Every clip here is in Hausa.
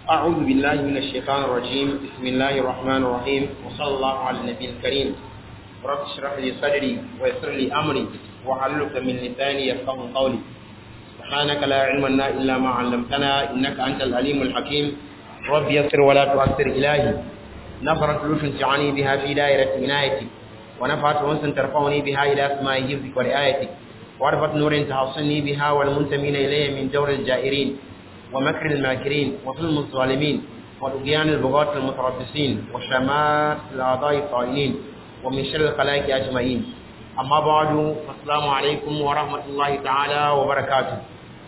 أعوذ بالله من الشيطان الرجيم بسم الله الرحمن الرحيم وصلى الله على النبي الكريم رب اشرح لي صدري ويسر لي أمري وحلل من لساني يفقه قولي سبحانك لا علم لنا إلا ما علمتنا إنك أنت العليم الحكيم رب يسر ولا تؤثر إلهي نفرت لطف تعني بها في دائرة عنايتي ونفعت أنس ترفعني بها إلى أسماء حفظك ورعايتك وعرفت نور تحصني بها والمنتمين إلي من جور الجائرين ومكر الماكرين وظلم الظالمين وطغيان البغاة المتربصين وشمات الأعضاء الطائلين ومن شر الخلائق أجمعين أما بعد السلام عليكم ورحمة الله تعالى وبركاته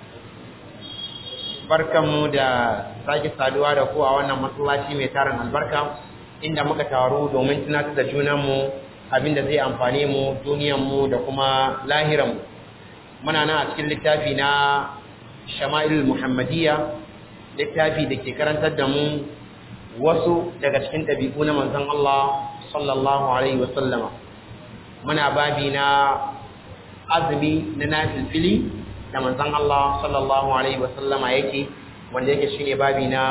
barkanmu da sake saduwa da ku a wannan masallaci mai tarin albarka inda muka taru domin tunatar da junanmu abinda zai amfane mu duniyanmu da kuma lahiranmu muna nan a cikin littafi na shama'il muhammadiyya littafi da ke karantar da mu wasu daga cikin ɗabi'u na manzon Allah sallallahu alaihi wasallama muna babi na azumi na nafilfili da manzon Allah sallallahu alaihi wasallama yake wanda yake shine babi na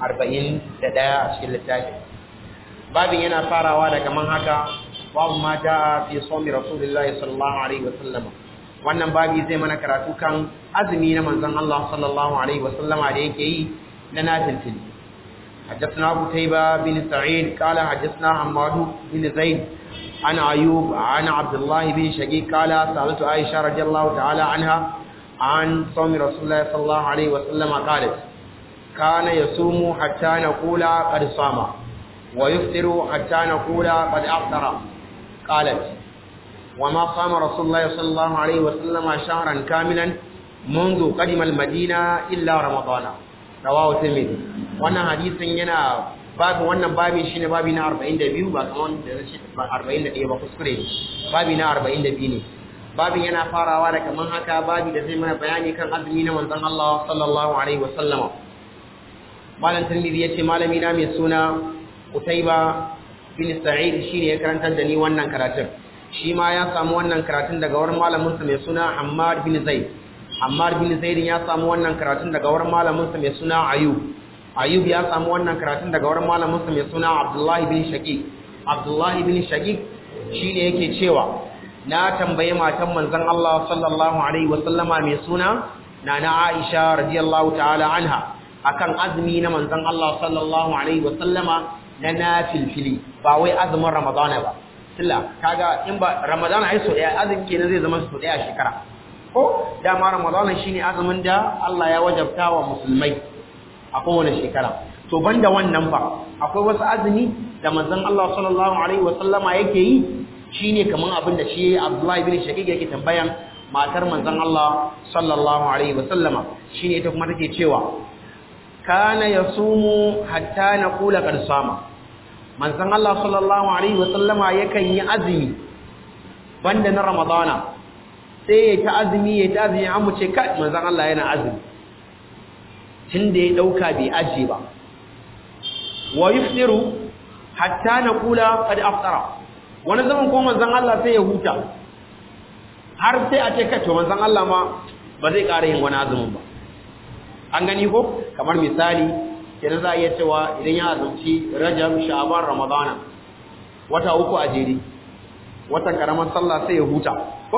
41 a cikin littafi babin yana farawa da kaman haka babu ma jaa fi sawmi rasulillahi sallallahu alaihi wasallama wannan babi zai mana karatu kan azumi na manzon Allah sallallahu alaihi wasallama da yake yi na nafilfili حدثنا قتيبة بن سعيد قال حدثنا حماد بن زيد عن أيوب عن عبد الله بن شقيق قال سألت عائشة رضي الله تعالى عنها عن صوم رسول الله صلى الله عليه وسلم قالت كان يصوم حتى نقول قد صام ويفطر حتى نقول قد أفطر قالت وما صام رسول الله صلى الله عليه وسلم شهرا كاملا منذ قدم المدينة إلا رمضان رواه الترمذي wannan hadisin yana babu wannan babi shine babi na 42 ba kaman da shi 41 ba kuskure babi na 42 ne babin yana farawa da kaman haka babi da zai mana bayani kan azumi na manzon Allah sallallahu alaihi wasallam malam tirmidhi yace malami na mai suna Utaiba bin Sa'id shine ya karantar da ni wannan karatun shi ma ya samu wannan karatun daga wurin malamin sa mai suna Hammad bin Zaid Hammad bin Zaid ya samu wannan karatun daga wurin malamin sa mai suna Ayub Ayub ya samu wannan karatun daga wurin malamin sa mai suna Abdullah bin Shaqiq Abdullah bin Shaqiq shine yake cewa na tambaye matan manzon Allah sallallahu alaihi wasallama mai suna nana Aisha radiyallahu ta'ala anha akan azumi na manzon Allah sallallahu alaihi wasallama na nafilfili ba wai azumin Ramadana ba tilla kaga in ba Ramadana ai so daya azumi kenan zai zama so daya shekara ko dama Ramadana shine azumin da Allah ya wajabta wa musulmai a kowane shekara to banda wannan fa akwai wasu azumi da manzon Allah sallallahu alaihi wasallama yake yi shine kaman abin da shi Abdullahi bin Shaqiq yake tambayan matar manzon Allah sallallahu alaihi wasallama shine ita kuma take cewa kana yasumu hatta naqula qad sama manzon Allah sallallahu alaihi wasallama yakan yi azumi banda na Ramadana sai ya ta azumi ya ta azumi an mu ce kai manzon Allah yana azumi tunda ya dauka bai aje ba wa yuftiru hatta naqula qad aftara wani zaman ko manzon Allah sai ya huta har sai a ce kace manzon Allah ma ba zai ƙara yin wani azumin ba an gani ko kamar misali kenan za a iya cewa idan ya azumci Rajab Sha'ban Ramadana wata uku a jere watan karamar sallah sai ya huta ko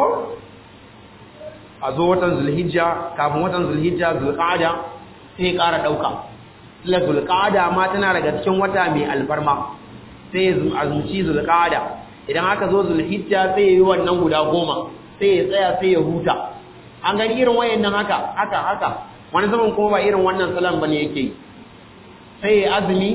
a zo watan Zulhijja kafin watan Zulhijja Zulqa'ada sai ya ƙara dauka ila Zulqa'ada ma tana daga cikin wata mai albarma sai ya azumci Zulqa'ada idan aka zo zulhijja sai yi wannan guda goma sai ya tsaya sai ya huta an gani irin wayannan haka haka haka wani zaman kuma ba irin wannan salan bane yake yi sai ya azumi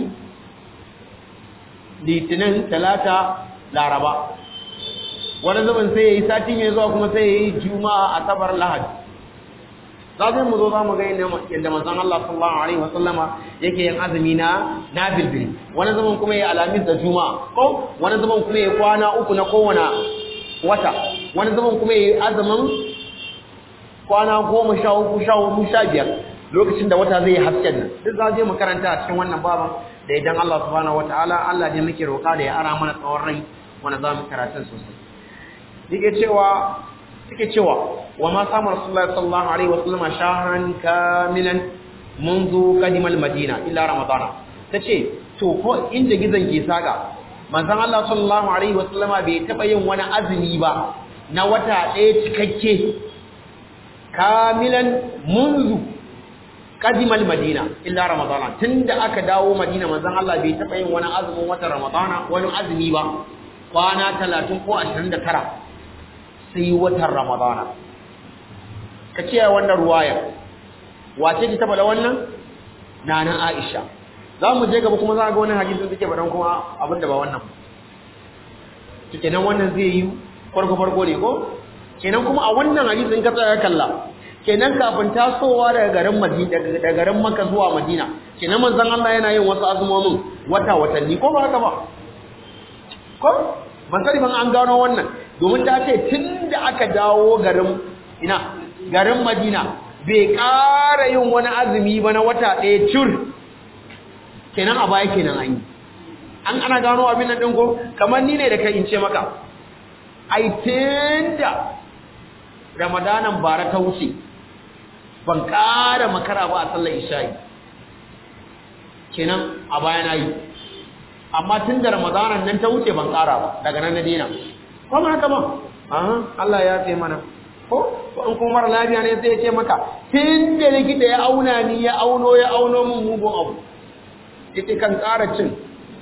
litinin talata laraba wani zaman sai ya yi sati mai zuwa kuma sai ya yi juma'a asabar lahadi za mu zo za mu ga yadda manzon Allah sallallahu alaihi wasallama yake yin azumi na nabilbil wani zaman kuma ya alamis da juma'a ko wani zaman kuma ya kwana uku na kowane wata wani zaman kuma ya azumin kwana goma sha uku sha hudu sha biyar lokacin da wata zai hasken nan duk za je mu karanta a cikin wannan baban da idan Allah subhanahu wataala Allah ne muke roƙa da ya ara mana tsawon rai wanda za mu karatun sosai yake cewa suke cewa wa ma samu rasulullahi sallallahu alaihi wasallam shahran kamilan منذ قدم المدينة إلا رمضان تشي to ko inda gizon ke saka manzon Allah sallallahu alaihi wasallama bai taba yin wani azumi ba na wata ɗaya cikakke kamilan munzu qadimal madina illa ramadana tunda aka dawo madina manzon Allah bai taba yin wani azumin wata ramadana wani azumi ba kwana 30 ko 29 sai watan ramadana kace wannan ruwaya wace ce ta bada wannan nana Aisha za mu je gaba kuma za ga wannan hadisin suke faɗan kuma abinda ba wannan kenan wannan zai yi farko farko ne ko kenan kuma a wannan hadisin ka tsaya kalla kenan kafin tasowa daga garin Madina daga garin Makka zuwa Madina kenan manzon Allah yana yin wasu azumomin wata watanni ko ba haka ba ko ban sani ban an gano wannan domin ta ce tunda aka dawo garin ina garin Madina bai ƙara yin wani azumi ba na wata ɗaya cur kenan a baya kenan an yi an ana gano abin nan ɗin ko kamar ni ne da kai in ce maka ai tunda ramadanan bara ta wuce ban ƙara makara ba a sallar isha'i kenan a baya na yi amma tun da ramadanan nan ta wuce ban ƙara ba daga nan na dina kuma haka ba Allah ya ce mana ko in kuma mara lafiya ne sai ya ce maka tun da likita ya auna ni ya auno ya auno min mugun abu ita kan ƙara cin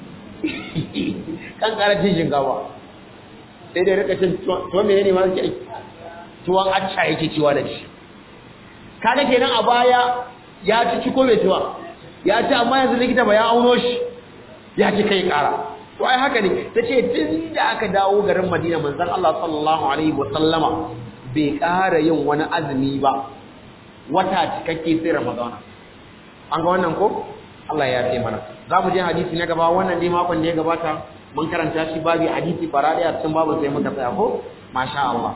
kan ƙara cin shinkawa sai dai rika cin tuwon mene ne ma suke aiki tuwon acca yake ciwa da shi kaga kenan a baya ya ci ci ko bai tuwa ya ci amma yanzu likita ba ya auno shi ya ci kai ƙara to ai haka ne ta ce tun da aka dawo garin madina manzon Allah sallallahu alaihi wa sallama bai ƙara yin wani azumi ba wata cikakke sai ramadana an ga wannan ko Allah ya ce mana za mu je hadisi na gaba wannan dai makon da ya gabata mun karanta shi babu hadisi farade a cikin babu sai muka tsaya ko masha Allah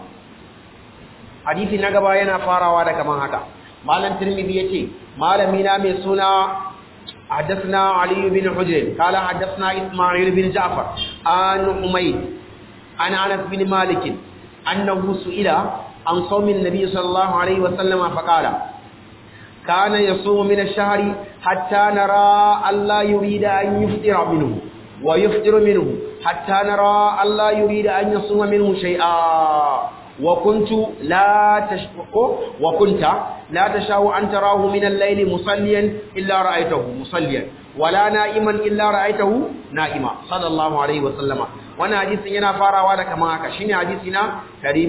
hadisi na gaba yana farawa da kaman haka malam tirmidhi yace malami na mai suna حدثنا علي بن حجر قال حدثنا اسماعيل بن جعفر عن حميد عن انس بن مالك انه سئل عن صوم النبي صلى الله عليه وسلم فقال كان يصوم من الشهر حتى نرى ألا يريد أن يفطر منه ويفطر منه حتى نرى ألا يريد أن يصوم منه شيئا وكنت لا تشفق وكنت لا تشاء أن تراه من الليل مصليا إلا رأيته مصليا ولا نائما إلا رأيته نائما صلى الله عليه وسلم وانا حديث ينا فارا da kama haka shine hadisi na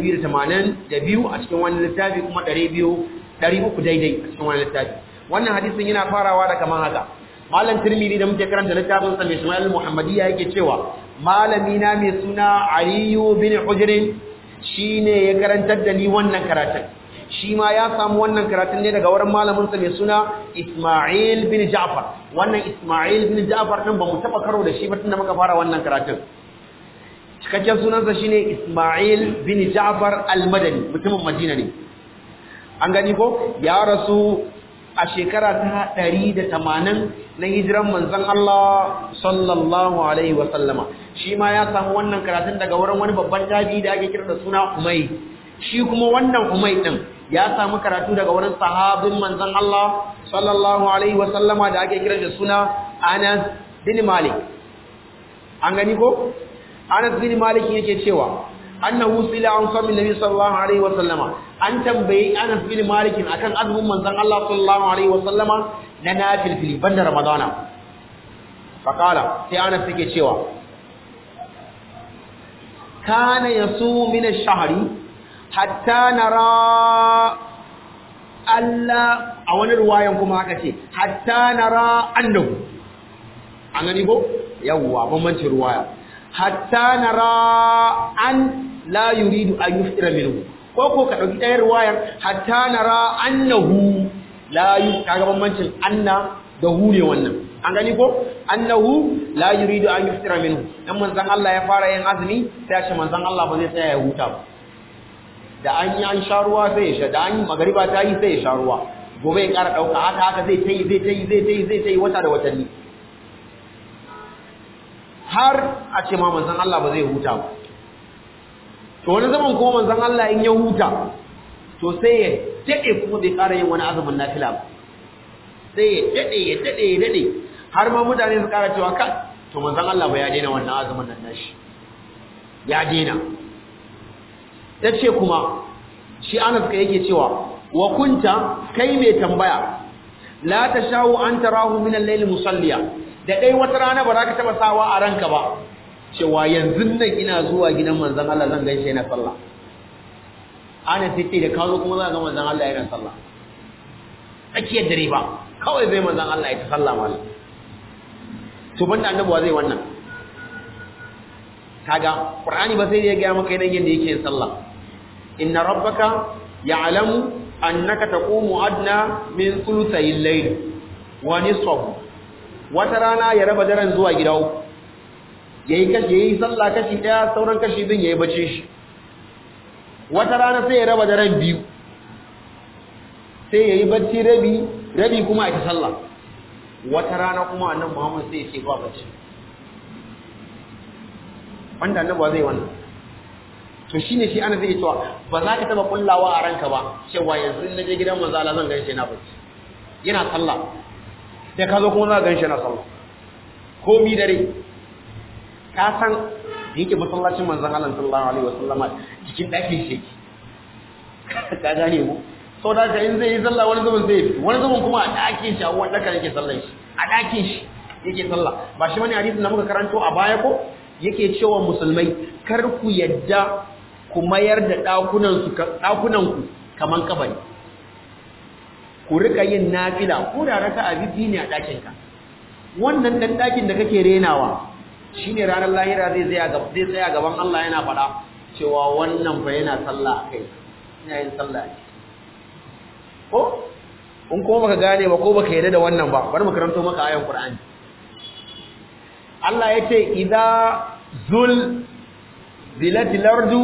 282 a cikin wannan littafi kuma 200 300 daidai a cikin wannan littafi wannan hadisin yana farawa da kaman haka malam tirmidhi da muke karanta littafin sa mai Ismail Muhammadiyya yake cewa malami na mai suna Aliyu bin Hujr shine ya karantar da ni wannan karatun shi ma ya samu wannan karatun ne daga wurin malamin sa mai suna Ismail bin Ja'far wannan Ismail bin Ja'far din ba mu taba karo da shi ba tunda muka fara wannan karatun cikakken sunansa shine Ismail bin Ja'far al-Madani mutumin Madina ne an gani ko ya rasu a shekara ta ɗari da tamanin na hijiran manzon Allah sallallahu alaihi wa sallama shi ma ya samu wannan karatun daga wurin wani babban tabi da ake kira da suna Umay shi kuma wannan Umay din ya samu karatu daga wurin sahabin manzon Allah sallallahu alaihi wa sallama da ake kira da suna Anas bin Malik an gani ko Anas bin Malik yake cewa annahu sila an sami nabi sallallahu alaihi wa sallama an tambayi Anas bin Malik akan azumin manzon Allah sallallahu alaihi wa sallama na nafil fili banda Ramadana faqala sai Anas yake cewa kana yasu min ash-shahri hatta nara Allah a wani ruwayan kuma haka ce hatta nara annahu an gani ko yawwa bambancin ruwaya hatta nara an la yuridu an yuftira minhu ko ko ka dauki ɗayar wayar hatta nara annahu la yu kaga bambancin anna da hu ne wannan an gani ko annahu la yuridu an yuftira minhu dan manzon Allah ya fara yin azumi sai shi manzon Allah ba zai tsaya ya huta ba da an yi an sha ruwa sai ya sha da an yi magariba ta yi sai ya sha ruwa gobe ya ƙara ɗauka haka haka zai ta yi zai ta yi zai ta yi zai ta yi wata da watanni har a ce ma manzon Allah ba zai huta ba to wani zaman kuma manzon Allah in ya huta to sai ya dade kuma bai ƙara yin wani azumin nafila ba sai ya dade ya dade ya dade har ma mutane su kara cewa kan to manzon Allah ba ya daina wannan azumin nan nashi ya daina tace kuma shi Anas kai yake cewa wa kunta kai mai tambaya la tashawu an tarahu min al-layl musalliya da dai wata rana ba za ka taba sawa a ranka ba cewa yanzu nan ina zuwa gidan manzon Allah zan gaishe na sallah ana sai da kawo kuma za ga manzon Allah yana sallah tsakiyar dare ba kawai zai manzon Allah ya ta sallah mallam to banda annabawa zai wannan kaga qur'ani ba sai ya ga maka yanayin yadda yake yin sallah inna rabbaka ya'lamu annaka taqumu adna min thuluthayil layl wa nisfahu wata rana ya raba daren zuwa gida uku yayi kashi yayi sallah kashi daya sauran kashi bin yayi bace shi wata rana sai ya raba daren biyu sai yayi bacci rabi rabi kuma a ta sallah wata rana kuma annabi Muhammad sai ya ce ba bacci wanda annabi ba zai wannan to shine shi ana zai cewa ba za ka taba kullawa a ranka ba cewa yanzu in naje gidan manzo Allah zan gaishe na bacci yana sallah da ka zo kuma za ka gaishe na sallah ko mi dare ka san yake masallacin manzon Allah sallallahu alaihi wasallam cikin dakin shi ka gane mu so da ka in zai yi sallah wani zaman zai fito wani zaman kuma a dakin shi a wanda kan yake sallar shi a dakin shi yake sallah ba shi wani hadisin da muka karanto a baya ko yake cewa musulmai kar ku yadda ku mayar da dakunan su dakunan ku kaman kabari ku rika yin nafila ko da raka abidi ne a dakin ka wannan dan dakin da kake renawa shine ranar lahira zai tsaya gaban zai tsaya gaban Allah yana faɗa cewa wannan fa yana sallah kai ina yin sallah ko in ko baka gane ba ko baka yarda da wannan ba bari mu karanto maka ayan Qur'ani Allah yace idza zul zilatil ardu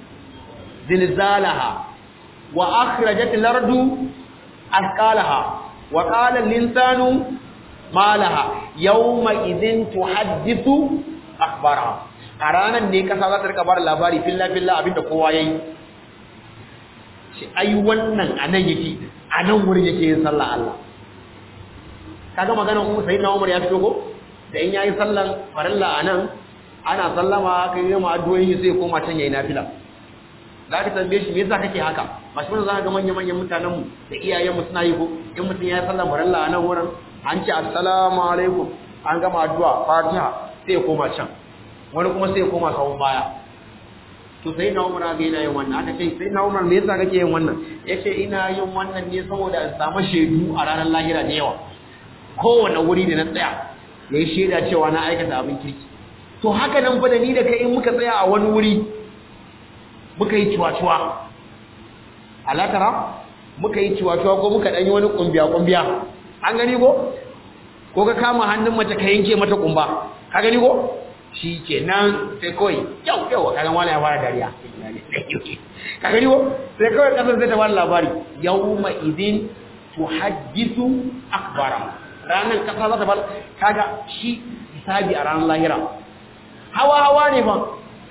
zilzalaha wa akhrajatil ardu asqalaha wa qala al-insanu ma laha yawma idhin tuhaddithu akhbaraha a ranar ne kasa za ta rika bar labari filla filla abinda kowa yayi shi ai wannan anan yake anan wurin yake yin sallah Allah kaga maganar Umar sayyidina Umar ya fito ko da in yayi sallan farilla anan ana sallama kai yi ma addu'o'i sai koma can yayi nafila za ka tambaye shi me yasa kake haka ba shi za ka ga manyan manyan mutanen mu da iyayen mu suna yi ko in mutum ya sallan farilla anan wurin an ce assalamu alaikum an gama addu'a fatiha sai ya koma can wani kuma sai ya koma sawun baya to sai na umar ga yana yin wannan aka ce sai na umar me yasa kake yin wannan yace ina yin wannan ne saboda in samu shaidu a ranar lahira da yawa kowane wuri da na tsaya yayi shaida cewa na aikata abin kirki to haka nan fa da ni da kai in muka tsaya a wani wuri muka yi ciwaciwa alatara muka yi ciwaciwa ko muka dan yi wani kumbiya kumbiya an gani ko ko ka kama hannun mace ka yanke mata kumba ka gani ko shi ke nan sai kawai yau yau ka gan wani ya fara dariya ka gani ko sai kawai kasar zai ta fara labari yau ma idin tuhaddisu akbara ranar kasa za ta fara kaga shi hisabi a ranar lahira hawa hawa ne fa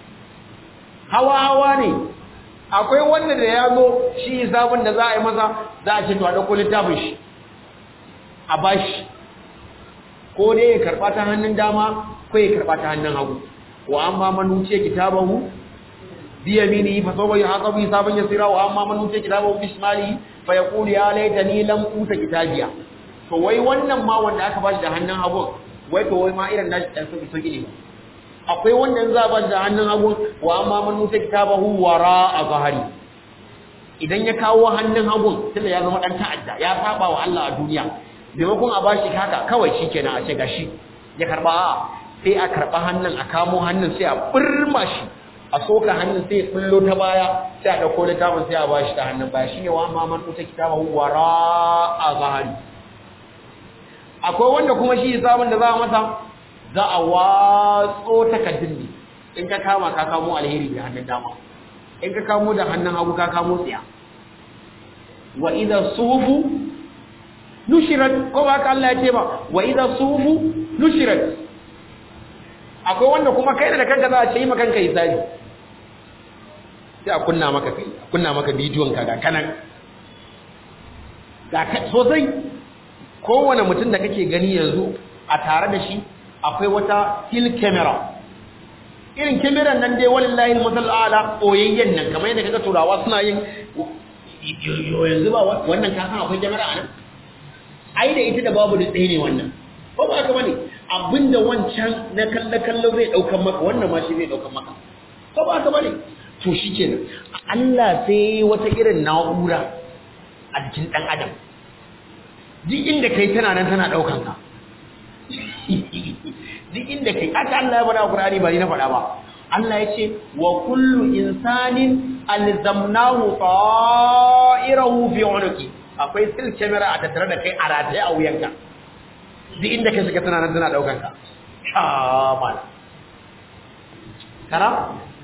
hawa hawa ne akwai wanda da ya zo shi hisabin da za a yi masa za a ce to a ɗauko littafin shi a bashi ko dai ya karɓa ta hannun dama ko ya karɓa ta hannun hagu wa amma man wuce kitabahu bi yaminihi fa sawfa yuhasabu hisaban yasira wa amma man wuce kitabahu bi shimalihi fa yaqulu ya laitani lam uta kitabiya to wai wannan ma wanda aka bashi da hannun hagu wai to wai ma irin nashi dan sauki sauki ne akwai wanda za a bashi da hannun hagu wa amma man wuce kitabahu wara a zahari idan ya kawo hannun hagun tunda ya zama dan ta'adda ya saba wa Allah a duniya maimakon a bashi haka kawai shikenan a ce gashi ya karba sai a karba hannun a kamo hannun sai a burma shi a soka hannun sai ya kullo ta baya sai a dauko littafin sai a bashi ta hannun baya shine wa amma man uta kitabahu wara a zahari akwai wanda kuma shi hisabin da za a masa za a watso takaddun ne in ka kama ka kamo alheri da hannun dama in ka kamo da hannun hagu ka kamo tsiya wa idza sufu nushirat ko ba ka Allah ya ce ba wa idza sufu nushirat akwai wanda kuma kai da kanka za a ce yi maka kanka hisabi sai a kunna maka kai a kunna maka bidiyon ka ga kanan ga sosai kowane mutum da kake gani yanzu a tare da shi akwai wata still camera irin kameran nan dai wallahi masal ala oyayyen nan kamar yadda kaga turawa suna yin yanzu ba wannan ka san akwai kamera a nan ai da ita da babu da tsaye ne wannan ko ba haka bane abinda wancan na kalle kallo zai daukan maka wannan ma shi zai daukan maka ko ba haka bane to shikenan Allah sai wata irin na'ura a jikin dan adam duk inda kai tana nan tana daukan ka duk inda kai aka Allah ya bada Qur'ani ba ni na faɗa ba Allah ya ce wa kullu insanin alzamnahu ta'irahu fi unuki akwai sil camera a tattare da kai a rataye a wuyanka duk inda kai shiga tana nan tana daukan ka kamal kara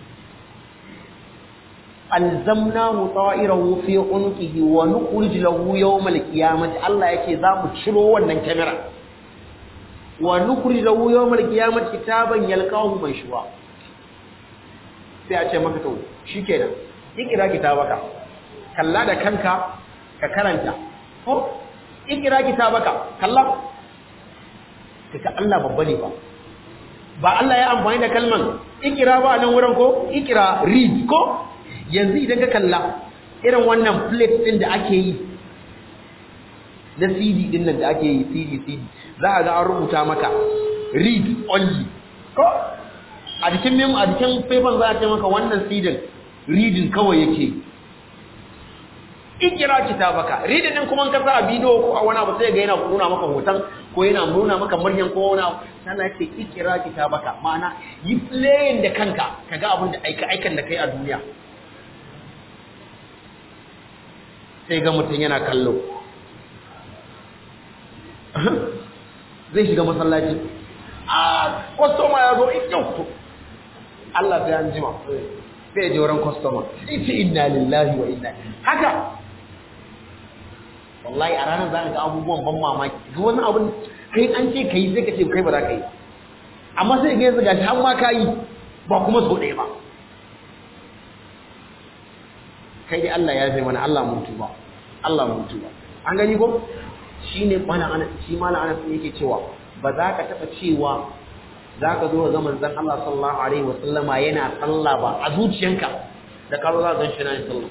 alzamnahu ta'irahu fi unukihi wa nukhrij lahu yawm al-qiyamati Allah yake za mu ciro wannan camera wa nukhrij lahu yawm al-qiyamati kitaban yalqahu manshura sai a ce maka to shikenan ikira kitabaka kalla da kanka ka karanta ko ikira kitabaka kalla kaga Allah babba ne ba ba Allah ya amfani da kalman ikira ba nan wurin ko ikira read ko yanzu idan ka kalla irin wannan plate din da ake yi na CD din nan da ake yi CD CD za a ga an rubuta maka read only ko a jikin mem a jikin paper za a ce maka wannan CD reading kawai yake ikira kitabaka reading din kuma ka sa a bidiyo ko a wani abu sai ga yana nuna maka hoton ko yana nuna maka muryan ko wani abu sana ce ikira kitabaka ma'ana yi playing da kanka kaga abin da aika aikan da kai a duniya sai ga mutum yana kallo zai shiga masallaci a kwastoma ya zo ikyau to Allah sai an jima sai ya je wurin kwastoma ita inna lillahi wa inna haka wallahi a ranar za ka ga abubuwan ban mamaki duk wani abin kai an ce ka yi sai ka ce kai ba za ka yi amma sai ga yanzu gashi har ma ka yi ba kuma so ɗaya ba kai dai Allah ya zai mana Allah mun tuba Allah mun tuba an gani ko shine malam ana shi malam ana yake cewa ba za ka taba cewa za ka zo ga manzon Allah sallallahu alaihi wa sallama yana sallah ba a zuciyanka da ka zo za ka gan shi yana sallah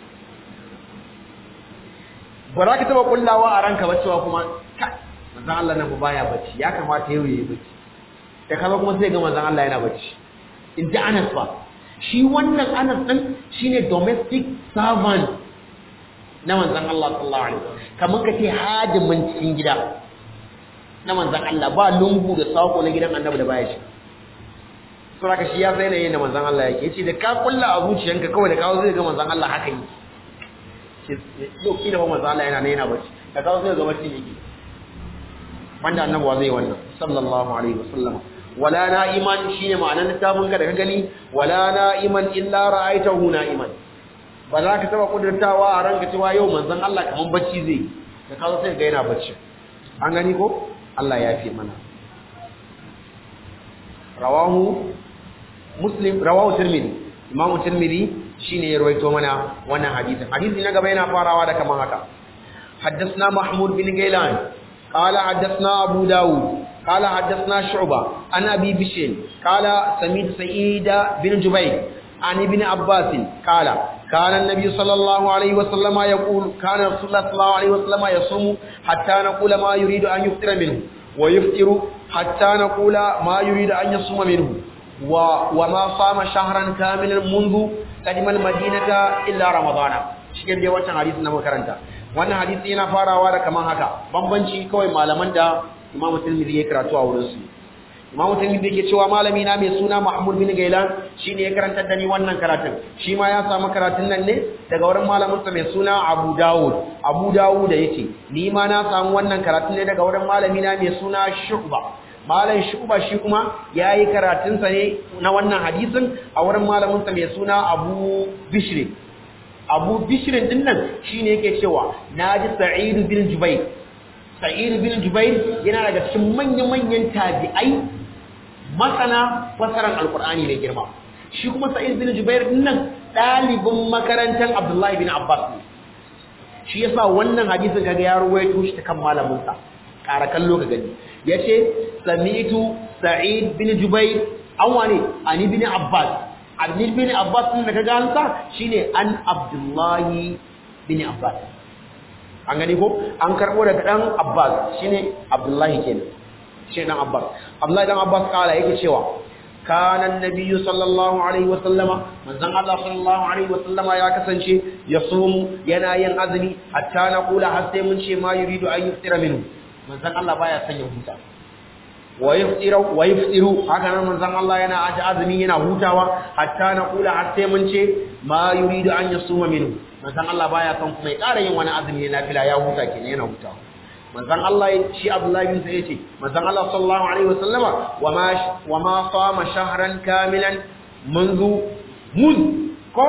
ba za ka taba kullawa a ranka ba cewa kuma ka manzon Allah nan baya bacci ya kamata yau yayi bacci da kaza kuma sai ga manzon Allah yana bacci in ji Anas ba shi wannan Anas din shine domestic servant na manzon Allah sallallahu alaihi wasallam kamar kace hadimin cikin gida na manzon Allah ba lungu da sako na gidan Annabi da baya shi saboda shi ya sai ne da manzon Allah yake yace da ka kulla a zuciyanka kawai da kawo zai ga manzon Allah haka yi yau kila ba manzon Allah yana ne yana bacci da kawo zai ga bacci yake wanda Annabi zai wannan sallallahu alaihi wasallam wala na'iman shine ma'anar littafin ka da ka gani wala na'iman illa ra'aitahu na'iman ba za ka taba kudurtawa a ranka cewa yau manzon Allah kaman bacci zai da ka zo sai ga yana bacci an gani ko Allah ya fi mana rawahu muslim rawahu tirmidhi imam tirmidhi shine ya rawaito mana wannan hadisin hadisi na gaba yana farawa da kaman haka حدثنا محمود بن غيلان قال حدثنا أبو داود قال حدثنا شعبة عن أبي بشير قال سميت سعيد بن جبير عن ابن عباس قال كان النبي صلى الله عليه وسلم يقول كان رسول الله صلى الله عليه وسلم يصوم حتى نقول ما يريد أن يفطر منه ويفطر حتى نقول ما يريد أن يصوم منه و وما صام شهرا كاملا منذ قدم المدينة إلا رمضان cikin dai wancan hadisi na makaranta wannan hadisi yana farawa da kaman haka bambanci kawai malaman da Imam Tirmidhi ya karatu a wurin su Imam Tirmidhi yake cewa malami na mai suna Mahmud bin Gailan shine ya karantar da ni wannan karatun shi ma ya samu karatun nan ne daga wurin malamin sa mai suna Abu Dawud Abu Dawud yake ni ma na samu wannan karatun ne daga wurin malami na mai suna Shu'ba malam Shu'ba shi kuma yayi karatun sa ne na wannan hadisin a wurin malamin sa mai suna Abu Bishr Abu Bishr din nan shine yake cewa naji Sa'id bin Jubair Sa'id bin Jubair yana daga cikin manyan-manyan tabi'ai masana fasaran Alkur'ani mai girma. Shi kuma Sa'id bin Jubair nan ɗalibin makarantar Abdullahi bin Abbas ne. Shi yasa wannan hadisin kaga ya ruwaito shi ta kan malaminsa. ƙara kallo ka gani yace sami'tu sa'id bin jubair an wane ani bin abbas ani bin abbas din da kaga an sa shine an abdullahi bin abbas an gani ko an karbo daga dan abbas shine abdullahi kenan shi dan abbas abdullahi dan abbas kala yake cewa kana annabiyyu sallallahu alaihi wa sallama manzon Allah sallallahu alaihi wa sallama ya kasance yasumu yana yin azumi hatta na kula har sai mun ce ma yuridu an yuftira minhu manzon Allah baya son ya huta wa yuftiru wa yuftiru haka nan manzon Allah yana aji azumi yana hutawa hatta na kula har sai mun ce ma yuridu an yasuma minhu manzon Allah baya son kuma ya ƙara yin wani azumi na nafila ya huta kenan yana hutawa manzon Allah shi Abdullahi bin Sa'id ce manzon Allah sallallahu alaihi wasallama wama wama sama shahran kamilan منذ مذ ko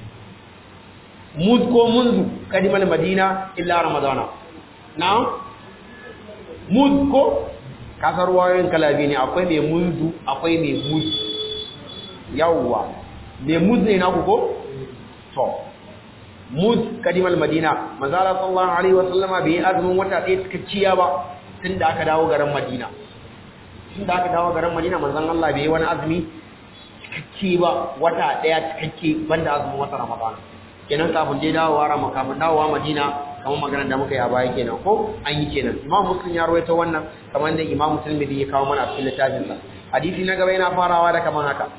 muz ko munzu kadimal madina illa ramadana na'am muz ko kasar wayoyin kalabi ne akwai mai munzu akwai mai muz yawwa mai muz ne naku ko to muz kadimal madina manzala sallallahu alaihi wasallama bai yi azumin wata ɗaya cikakkiya ba tun da aka dawo garin madina tun da aka dawo garin madina manzon Allah bai yi wani azumi cikakke ba wata ɗaya cikakke banda azumin wata ramadana kenan kafin dai dawowa rama kafin dawowa madina kamar maganar da muka yi a baya kenan ko an yi kenan imam muslim ya rawaito wannan kamar da imam muslim ya kawo mana a cikin littafin sa hadisi na gaba yana farawa da kamar haka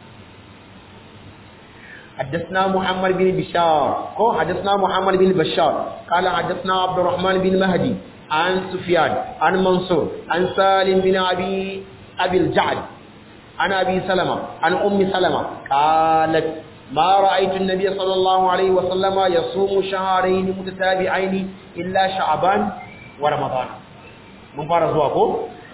حدثنا محمد بن بشار كو حدثنا محمد بن بشار قال حدثنا عبد الرحمن بن مهدي عن سفيان عن منصور عن سالم بن ابي ابي الجعد عن ابي سلمة عن ام سلمة قالت ما رأيت النبي صلى الله عليه وسلم يصوم شهرين متتابعين إلا شعبان ورمضان من فارس واقو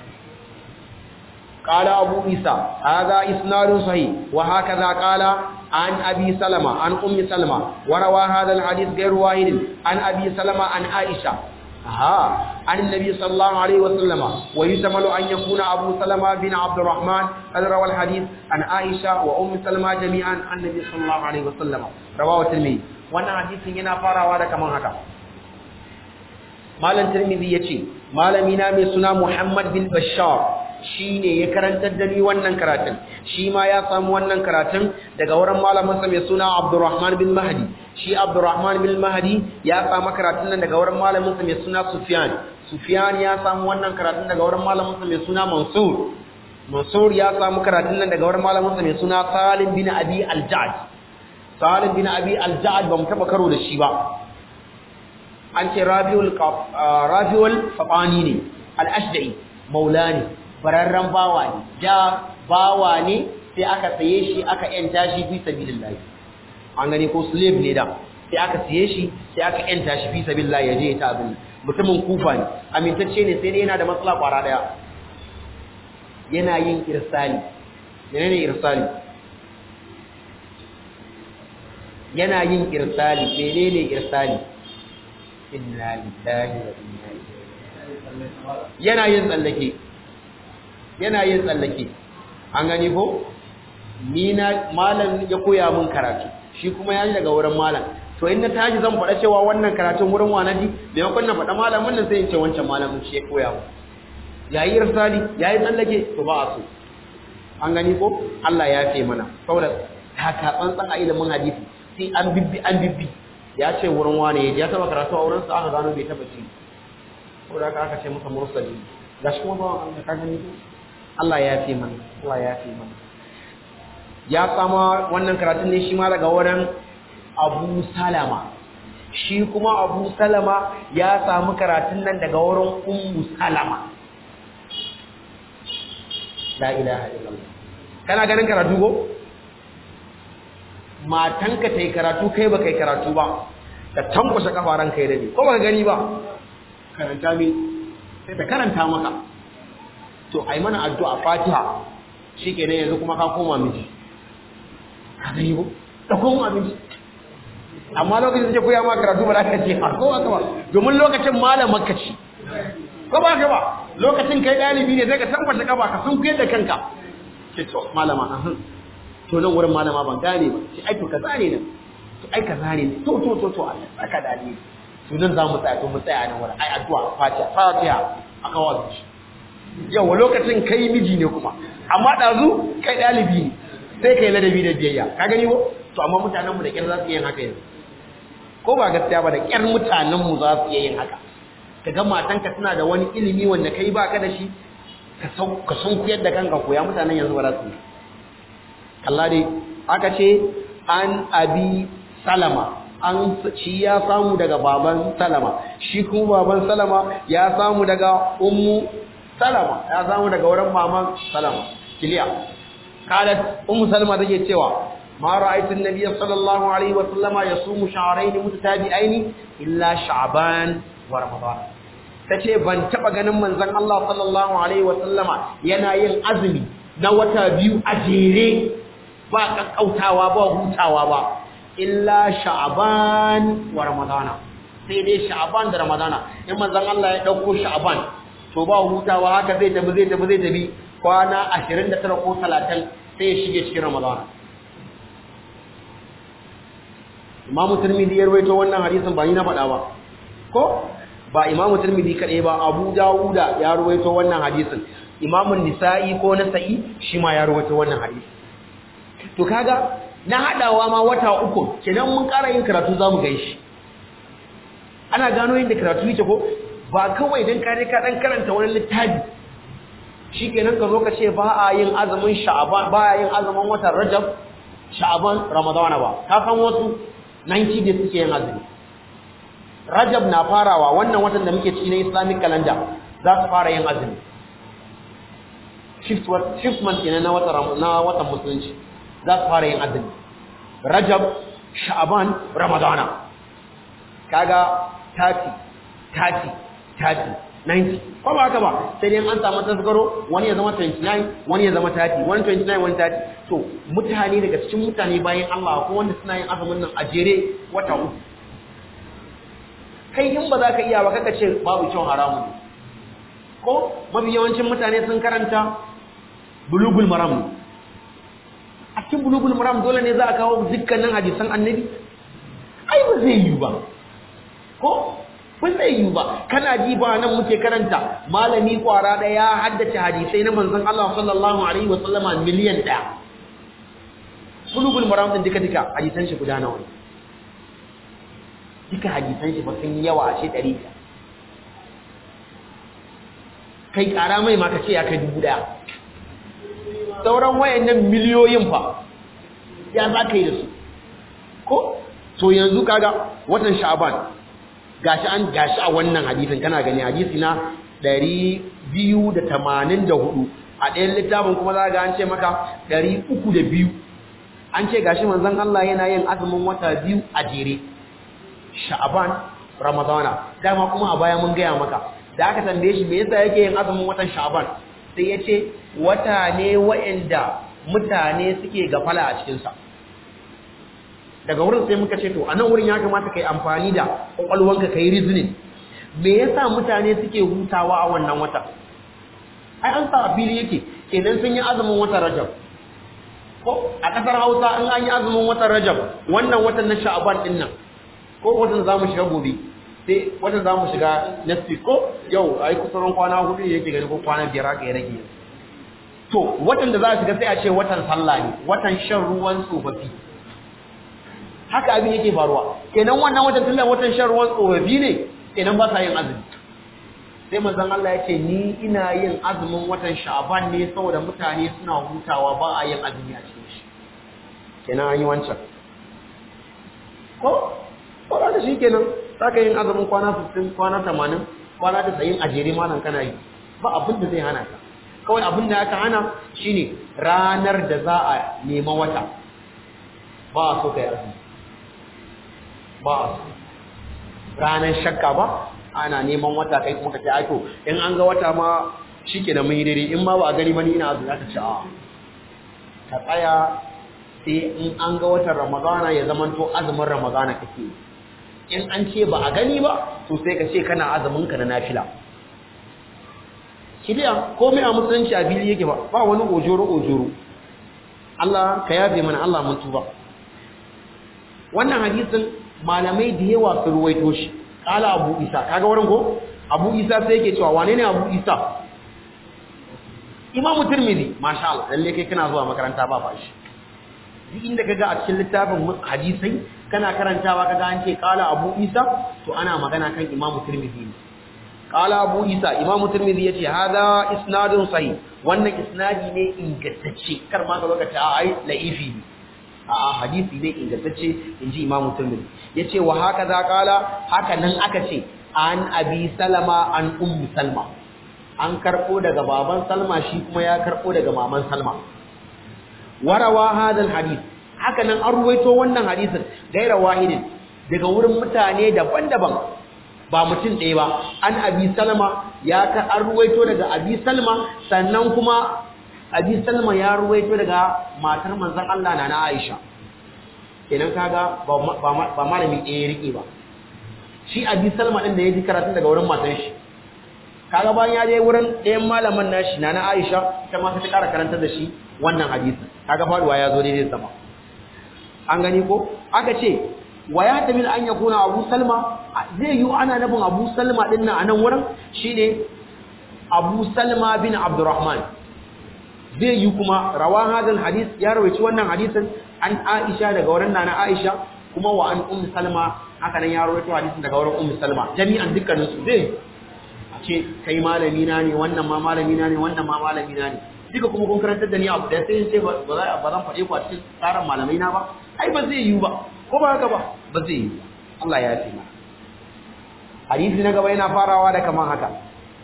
قال أبو عيسى هذا إسناد صحيح وهكذا قال عن أبي سلمة عن أم سلمة وروى هذا الحديث غير واحد عن أبي سلمة عن عائشة ها عن النبي صلى الله عليه وسلم ويحتمل أن يكون أبو سلمة بن عبد الرحمن قد روى الحديث عن عائشة وأم سلمة جميعا عن النبي صلى الله عليه وسلم رواه الترمذي وانا حديث yana farawa da kaman haka malam tirmidhi yace malami na mai suna Muhammad bin Bashar shine ya karantar da ni wannan karatun shi ma ya samu wannan karatun daga wurin malamin sa mai suna Abdurrahman bin Mahdi shi Abdurrahman bin Mahdi ya samu karatun nan daga wurin malamin sa mai suna Sufyan Sufyan ya samu wannan karatun daga wurin malamin sa mai suna Mansur Mansur ya samu karatun nan daga wurin malamin sa mai suna Salim bin Abi Al-Ja'd Salim bin Abi Al-Ja'd ba mu taba karo da shi ba an ce Rabiul Rabiul Fabani ne Al-Ashda'i Maulani bararren bawa ne ja bawa ne sai aka saye shi aka yanta shi fi sabilillah an gani ko slave ne da sai aka saye shi sai aka yanta shi fi sabilillah yaje ya ta abin mutumin kufa ne amintacce ne sai dai yana da matsala kwara daya yana yin irsali menene irsali yana yin irsali menene irsali inna lillahi wa inna ilaihi yana yin tsallake yana yin tsallake an gani ko ni na malam ya koya min karatu shi kuma ya ji daga wurin malam to in na tashi zan faɗa cewa wannan karatun wurin wanaji da yakon na faɗa malamin nan sai in ce wancan malamin shi ya koya mu yayi irsali yayi tsallake to ba a so an gani ko Allah ya ce mana saboda taka tsantsan a ilimin hadisi sai an bibbi an bibbi ya ce wurin wani ya taba karatu a wurin sa aka gano bai taba ci ko da aka ce masa mursali gashi kuma ba an ka gani Allah ya fi mana Allah ya fi mana ya sama wannan karatun ne shi ma daga wurin Abu Salama shi kuma Abu Salama ya samu karatun nan daga wurin Ummu Salama la ilaha illallah kana ganin karatu go matanka tai karatu kai ba kai karatu ba ka tankwashe kafaran kai da ni ko ba gani ba karanta mi sai ta karanta maka to ai mana addu'a Fatiha shikenan yanzu kuma ka koma miji ka gani ko da koma miji amma lokacin da koya ma karatu ba za ka ce har kowa ba domin lokacin malamar ka ci ko ba ka ba lokacin kai dalibi ne sai ka tabbata kafa ka sun kuyar da kanka ce to malama ahun to nan wurin malama ban gane ba ce ai to ka zane nan to ai ka zane ne to to to to Allah saka dalibi to nan za mu tsaya to mu tsaya nan wurin ai addu'a Fatiha Fatiha aka wazo shi yawa lokacin kai miji ne kuma amma ɗazu kai ɗalibi ne sai kai ladabi da biyayya ka gani ko to amma mutanen mu da kyar za su yin haka yanzu ko ba gaskiya ba da kyar mutanen mu za su yin haka ka ga matanka tana da wani ilimi wanda kai baka da shi ka san kuyar da kanka koya mutanen yanzu ba za su yi kalla dai aka ce an abi salama an shi ya samu daga baban salama shi kuma baban salama ya samu daga ummu salama ya samu daga wurin maman salama kiliya qalat ummu salama take cewa ma ra'aytu an-nabiy sallallahu alaihi wa sallama yasumu sha'rayn mutatabi'aini illa sha'ban wa ramadan tace ban taba ganin manzon Allah sallallahu alaihi wa sallama yana yin azumi na wata biyu a jere ba kakkautawa ba hutawa ba illa sha'ban wa ramadana sai dai sha'ban da ramadana in manzon Allah ya dauko sha'ban to ba hutawa haka zai tafi zai tafi zai tafi kwana 29 ko 30 sai ya shige cikin ramadana Imam Tirmidhi ya rawaito wannan hadisin ba ni na faɗa ba ko ba Imam Tirmidhi kadai ba Abu Dawuda ya rawaito wannan hadisin Imam Nisa'i ko Nasa'i shi ma ya rawaito wannan hadisi to kaga na hadawa ma wata uku kenan mun ƙara yin karatu zamu shi. ana gano yin da karatu yake ko ba kawai dan kare ka dan karanta wani littafi shikenan ka zo ka ce ba a yin azumin sha'ban ba a yin azumin watan rajab sha'ban ramadana ba ka san wasu 90 da suke yin azumi rajab na farawa wannan watan da muke ciki na islamic calendar za su fara yin azumi shift month kenan na watan na watan musulunci za su fara yin azumi rajab sha'ban ramadana kaga 30 30 30 90 ko ba haka ba sai dai an samu tasgaro wani ya zama 29 wani ya zama 30 wani 29 wani 30 to mutane daga cikin mutane bayan Allah ko wanda suna yin azumin nan a jere wata uku kai in ba za ka iya ba kaka ce babu kyau haramun ko mafi yawancin mutane sun karanta bulugul maram a cikin bulugul maram dole ne za a kawo dukkanin hadisan annabi ai ba zai yi ba ko ba zai yi ba kana ji ba nan muke karanta malami kwara daya ya haddace hadisai na manzon Allah sallallahu alaihi wa sallama miliyan daya bulugul maram din duka duka hadisan shi guda nawa duka hadisan shi ba sun yawa a ce 100 kai kara mai ma ka ce ya kai dubu daya sauran wayannan miliyoyin fa ya za ka yi da su ko to yanzu kaga watan sha'ban gashi an gashi a wannan hadisin kana gani hadisi na 284 a ɗayan littafin kuma za ga an ce maka 302 an ce gashi manzon Allah yana yin azumin wata biyu a jere sha'ban ramadana dama kuma a baya mun gaya maka da aka tambaye shi me yasa yake yin azumin watan sha'ban sai ya ce wata ne wa'anda mutane suke gafala a cikinsa daga wurin sai muka ce to a nan wurin ya kamata ka yi amfani da ƙwaƙwalwanka ka yi reasoning me yasa mutane suke hutawa a wannan wata ai an sa a fili yake kenan sun yi azumin watan rajab ko a ƙasar hausa an an yi azumin watan rajab wannan watan na sha'aban din nan ko watan za mu shiga gobe sai watan za mu shiga next week ko yau a yi kusurin kwana hudu yake gani ko kwana biyar aka yi rage to watan da za a shiga sai a ce watan sallah ne watan shan ruwan tsofaffi haka abin yake faruwa kenan wannan watan tunda watan shan ruwan tsofaffi ne kenan ba sa yin azumi sai manzon Allah ya ce ni ina yin azumin watan sha'ban ne saboda mutane suna hutawa ba a yin azumi a cikin shi kenan an yi wancan ko ko da shi kenan saka yin azumin kwana 60 kwana 80 kwana 90 a jere ma nan kana yi ba abin da zai hana ka kawai abin da aka hana shine ranar da za a nema wata ba a so kai azumi ba a so ranar shakka ba ana neman wata kai kuma ka ce aiko in an ga wata ma shike da mun yi daidai in ma ba a gani ba ni ina azumi aka ce a ka tsaya sai in an ga watan ramadana ya zamanto azumin ramadana kake in an ce ba a gani ba to sai ka ce kana azumin ka na nafila kiliya komai a musulunci a fili yake ba ba wani ojoro ojoro Allah ka yafe mana Allah mun tuba wannan hadisin malamai da yawa sun ruwaito shi qala abu isa kaga wurin ko Abu Isa sai yake cewa wane ne Abu Isa Imam Tirmidhi masha Allah lalle kai kana zuwa makaranta ba fashi duk inda kaga a cikin littafin hadisai kana karantawa kaga an ce qala Abu Isa to ana magana kan Imam Tirmidhi ne qala Abu Isa Imam Tirmidhi yace hada isnadun sahih wannan isnadi ne ingantacce kar ma ka zo ka ce ai laifi ne a hadisi ne ingantacce inji Imam Tirmidhi yace wa haka za qala haka nan aka ce an Abi Salama an Ummu Salma an karbo daga baban Salma shi kuma ya karbo daga maman Salma warawa hadal hadith haka nan an ruwaito wannan hadisin gaira wahidin daga wurin mutane daban-daban ba mutum ɗaya ba an abi salma ya ka an ruwaito daga abi salma sannan kuma abi salma ya ruwaito daga matar manzon Allah na na Aisha kenan kaga ba malami ɗaya rike ba shi abi salma din da ya ji karatun daga wurin matan shi kaga bayan ya je wurin ɗayan malaman nashi na na Aisha ta ma ta ƙara karanta da shi wannan hadisi kaga faduwa ya zo daidai sama an gani ko aka ce wa ya tamil an yakuna Abu Salma zai yi ana nabin Abu Salma din nan a nan wurin shine Abu Salma bin Abdurrahman zai yi kuma rawan hadal hadis ya rawaici wannan hadisin an Aisha daga wurin nana Aisha kuma wa an Ummu Salma haka nan ya rawaito hadisin daga wurin Ummu Salma jami'an dukkanin su zai ce kai malami na ne wannan ma malami na ne wannan ma malami na ne duka kuma kun karantar da ni abu da sai sai ba za ba zan faɗe ku a cikin tsarin malamai na ba ai ba zai yiwu ba ko ba haka ba ba zai yiwu Allah ya ce ma hadisi na gaba yana farawa da kaman haka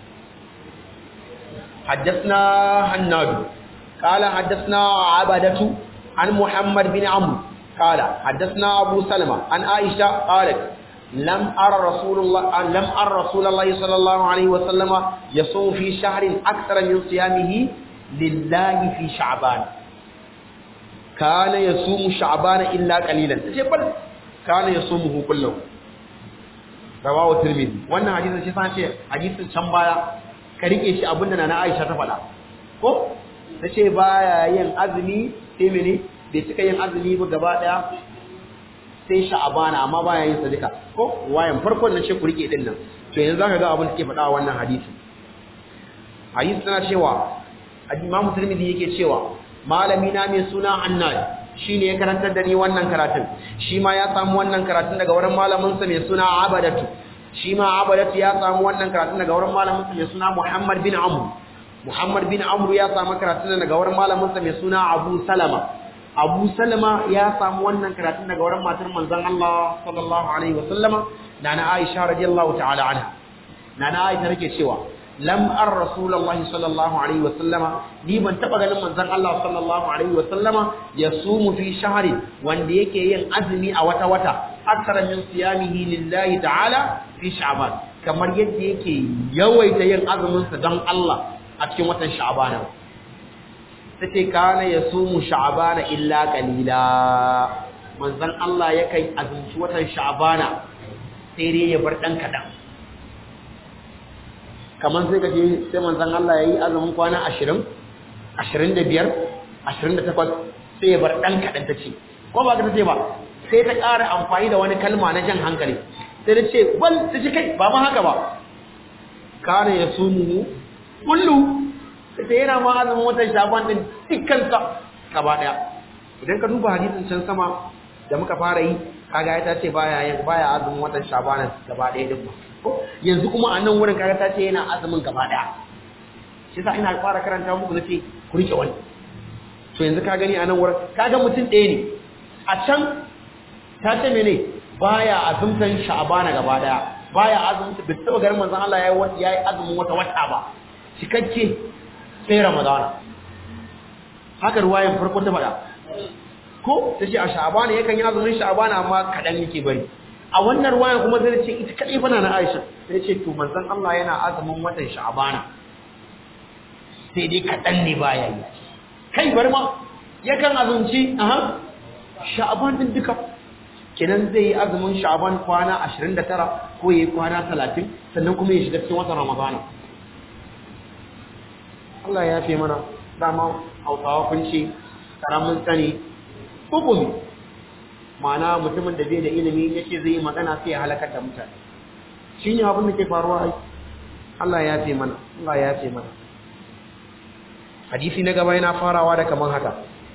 حدثنا هناد قال حدثنا عبدة عن محمد بن عمرو قال حدثنا أبو سلمة عن عائشة قالت لم أرى رسول الله لم أرى رسول الله صلى الله عليه وسلم يصوم في شهر أكثر من صيامه لله في شعبان كان يصوم شعبان إلا قليلا بل كان يصومه كله رواه الترمذي wannan hadisin shi san ce hadisin can baya ka rike shi abinda na Aisha ta faɗa ko tace baya yin azumi sai mene bai cika yin azumi ba gaba daya sai sha'abana amma baya yin sadaka ko wayan farkon nan ce ku rike din nan to yanzu zaka ga abin da ke faɗa wannan hadisi hadisi tana cewa Imam Tirmidhi yake cewa malami na mai suna Annad shine ya karantar da ni wannan karatun shi ma ya samu wannan karatun daga wurin malamin sa mai suna Abadatu shi ma Abadatu ya samu wannan karatun daga wurin malamin sa mai suna Muhammad bin Amr Muhammad bin Amr ya samu karatun daga wurin malamin sa mai suna Abu Salama Abu Salama ya samu wannan karatun daga wurin matar manzon Allah sallallahu alaihi wasallama nana Aisha radiyallahu ta'ala anha nana Aisha take cewa lam ar rasulullahi sallallahu alaihi wasallama ni ban taba ganin manzon Allah sallallahu alaihi wasallama yasumu fi shahri wanda yake yin azumi a wata wata akthara min siyamihi lillahi ta'ala fi sha'ban kamar yadda yake yawaita yin azumin sa don Allah a cikin watan sha'ban tace kana yasumu sha'bana illa qalila manzon Allah yakan azumci watan sha'bana sai dai ya bar dan kadan kamar sai kace sai manzon Allah yayi azumin kwana 20 25 28 sai ya bar dan kadan tace ko ba ka tace ba sai ta ƙara amfani da wani kalma na jan hankali sai ta ce bal ta ce kai ba ma haka ba kana yasumu kullu sai yana ma azumin watan shaban din dukkansa gaba daya idan ka duba hadisin can sama da muka fara yi kaga ya ce baya yin baya azumin watan shaban gaba daya din ba yanzu kuma a nan wurin kaga ta ce yana azumin gaba daya shi yasa ina fara karanta muku nace ku rike wani to yanzu ka gani a nan wurin kaga mutum ɗaya ne a can ta ce mene baya azumtan sha'bana gaba daya baya azumta bai taba garin manzon Allah yayi yayi azumin wata wata ba cikakke sai ramadana haka ruwayan farko ta faɗa ko ta ce a sha'abana yakan yi azumin sha'abana amma kaɗan yake bari a wannan ruwayan kuma zai ce ita kaɗai fana na aisha sai ce to manzon Allah yana azumin watan sha'abana sai dai kaɗan ne baya yi kai bari ma yakan azumci aha sha'aban din duka kenan zai yi azumin sha'aban kwana 29 ko yayi kwana 30 sannan kuma ya shiga cikin watan ramadana Allah ya fi mana dama hausawa kun ce karamin sani hukumi ma'ana mutumin da bai da ilimi ya ce zai yi magana sai ya halakar da mutane shi ne abin da ke faruwa ai Allah ya ce mana Allah ya ce mana hadisi na gaba yana farawa da kaman haka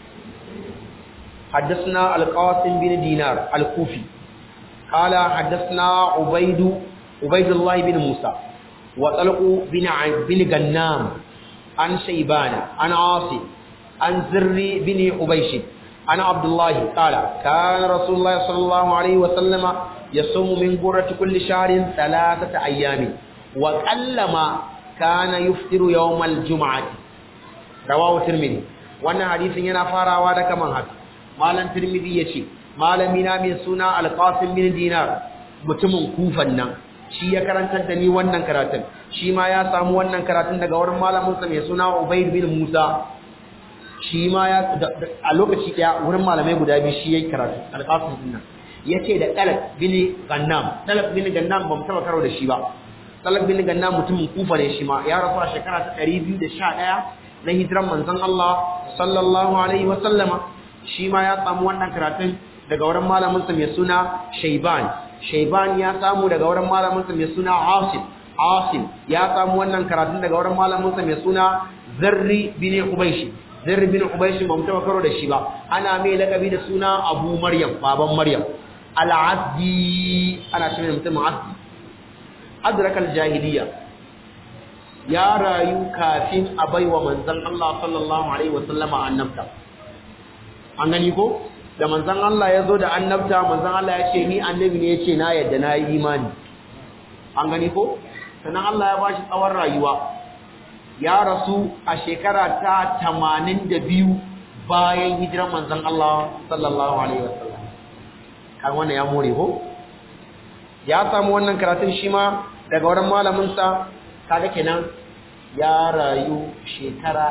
حدثنا القاسم بن دينار الكوفي قال حدثنا عبيد عبيد الله بن موسى وطلق بن بن غنام عن شيبان عن عاصم عن زر بن حبيش عن عبد الله قال كان رسول الله صلى الله عليه وسلم يصوم من قرة كل شهر ثلاثة أيام وقلما كان يفطر يوم الجمعة رواه الترمذي wannan hadisin yana farawa da kaman haka malam tirmidhi yace malami na mai suna alqasim bin dinar mutumin kufan nan shi ya karantar da ni wannan karatun shi ma ya samu wannan karatun daga wurin malamin sa mai suna ubayd bin musa shi ma ya a lokaci daya wurin malamai guda biyu shi yayi karatu alqasim din nan yace da talak bin gannam talak bin gannam ban taba karo da shi ba talak bin gannam mutumin kufa ne shi ma ya rasu a shekara ta 211 na hijiran manzon Allah sallallahu alaihi wa sallama shi ma ya samu wannan karatun daga wurin malamin sa mai suna Shayban Shayban ya samu daga wurin malamin sa mai suna Asim Asim ya samu wannan karatun daga wurin malamin sa mai suna Zarri bin Ubaysh Zarri bin Ubaysh ba mu taba karo da shi ba ana mai lakabi da suna Abu Maryam baban Maryam Al-Azdi ana cewa mutum Azdi adrakal jahiliya ya rayu kafin a baiwa manzon Allah sallallahu alaihi wasallama annabta an gani ko da manzon Allah ya zo da annabta manzon Allah ya ce ni annabi ne ya ce na yadda na yi imani an gani ko sannan Allah ya bashi tsawon rayuwa ya rasu a shekara ta 82 bayan hijirar manzon Allah sallallahu alaihi wasallam kan wannan ya more ko ya samu wannan karatun shi ma daga wurin malamin sa kaga kenan ya rayu shekara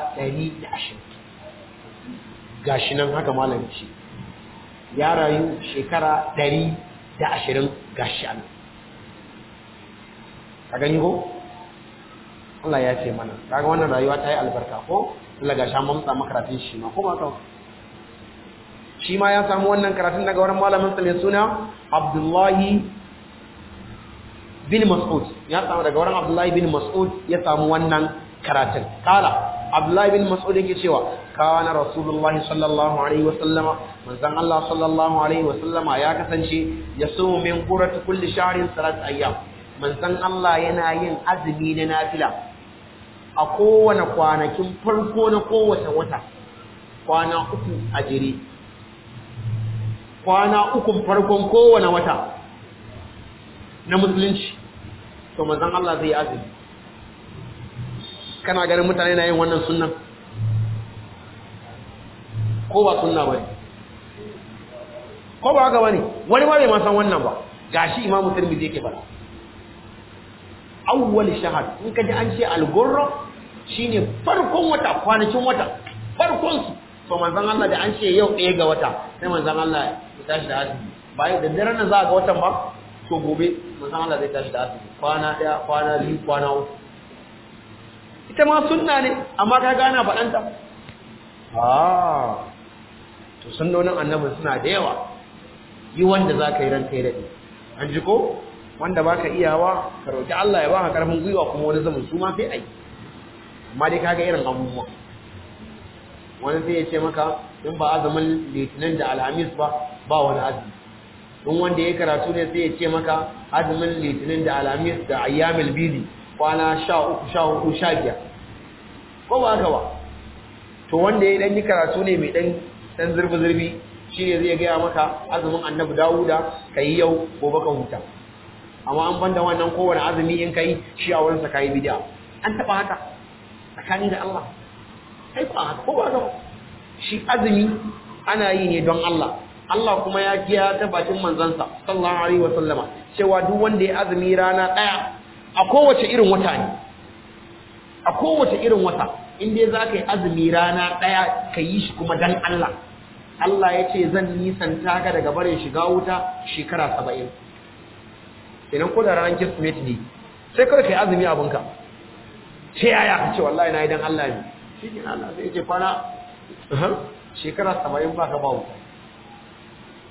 120 gashi nan haka malamin shi ya rayu shekara 120 gashi an ka gani ko Allah ya ce mana kaga wannan rayuwa ta yi albarka ko Allah ga sha mamsa makaratun shi ma ko ba ka shi ma ya samu wannan karatun daga wurin malamin sa mai suna Abdullahi bin Mas'ud ya samu daga wurin Abdullahi bin Mas'ud ya samu wannan karatun kala Abdullahi bin Mas'ud yake cewa kana Rasulullahi sallallahu alaihi wa sallama manzon Allah sallallahu alaihi wa sallama ya kasance yasumu min qurati kulli shahrin salat ayyam manzon Allah yana yin azumi na nafila a kowane kwanakin farko na kowace wata kwana uku a jere kwana uku farkon kowane wata na musulunci to manzon Allah zai azumi kana ganin mutane na yin wannan sunnan ko ba sunna bane ko ba haka bane wani ma bai ma san wannan ba gashi imamu tirmidhi yake fara awwal shahar in ka ji an ce al-gurra shine farkon wata kwanakin wata farkon su to manzon Allah da an ce yau ɗaya ga wata sai manzon Allah ya tashi da azumi bayan da daren nan za ga watan ba to gobe manzon Allah zai tashi da azumi kwana ɗaya kwana biyu kwana uku ita ma sunna ne amma ka gana faɗanta ah to sunnonin annabi suna da yawa yi wanda za ka yi ran kai daɗi an ji ko wanda baka iyawa ka roki Allah ya baka karfin gwiwa kuma wani zaman su ma sai ai amma dai kaga irin abubuwa wani sai ya ce maka in ba azumin litinin da alhamis ba ba wani azumi in wanda ya karatu ne sai ya ce maka azumin litinin da alhamis da ayyamil bidi kwana sha uku sha hudu sha biyar ko ba haka ba to wanda ya dan yi karatu ne mai dan dan zurbi zurbi shine zai gaya maka azumin annabi dawuda kai yau gobe ka huta amma an banda wannan kowane azumi in kai shi a wurinsa kai bid'a an taba haka tsakani da Allah kai ba haka ko ba haka shi azumi ana yi ne don Allah Allah kuma ya kiya ta bakin manzansa sallallahu alaihi wasallama cewa duk wanda ya azumi rana daya a kowace irin wata ne a kowace irin wata in dai za ka yi azumi rana daya ka yi shi kuma dan Allah Allah ya ce zan nisanta ka daga barin shiga wuta shekara saba'in idan ko da ranar kirsimeti ne sai kawai ka yi azumi abinka sai yaya ka ce wallahi na yi don Allah ne shi ke Allah sai ce kwana shekara saba'in ba ka ba wuta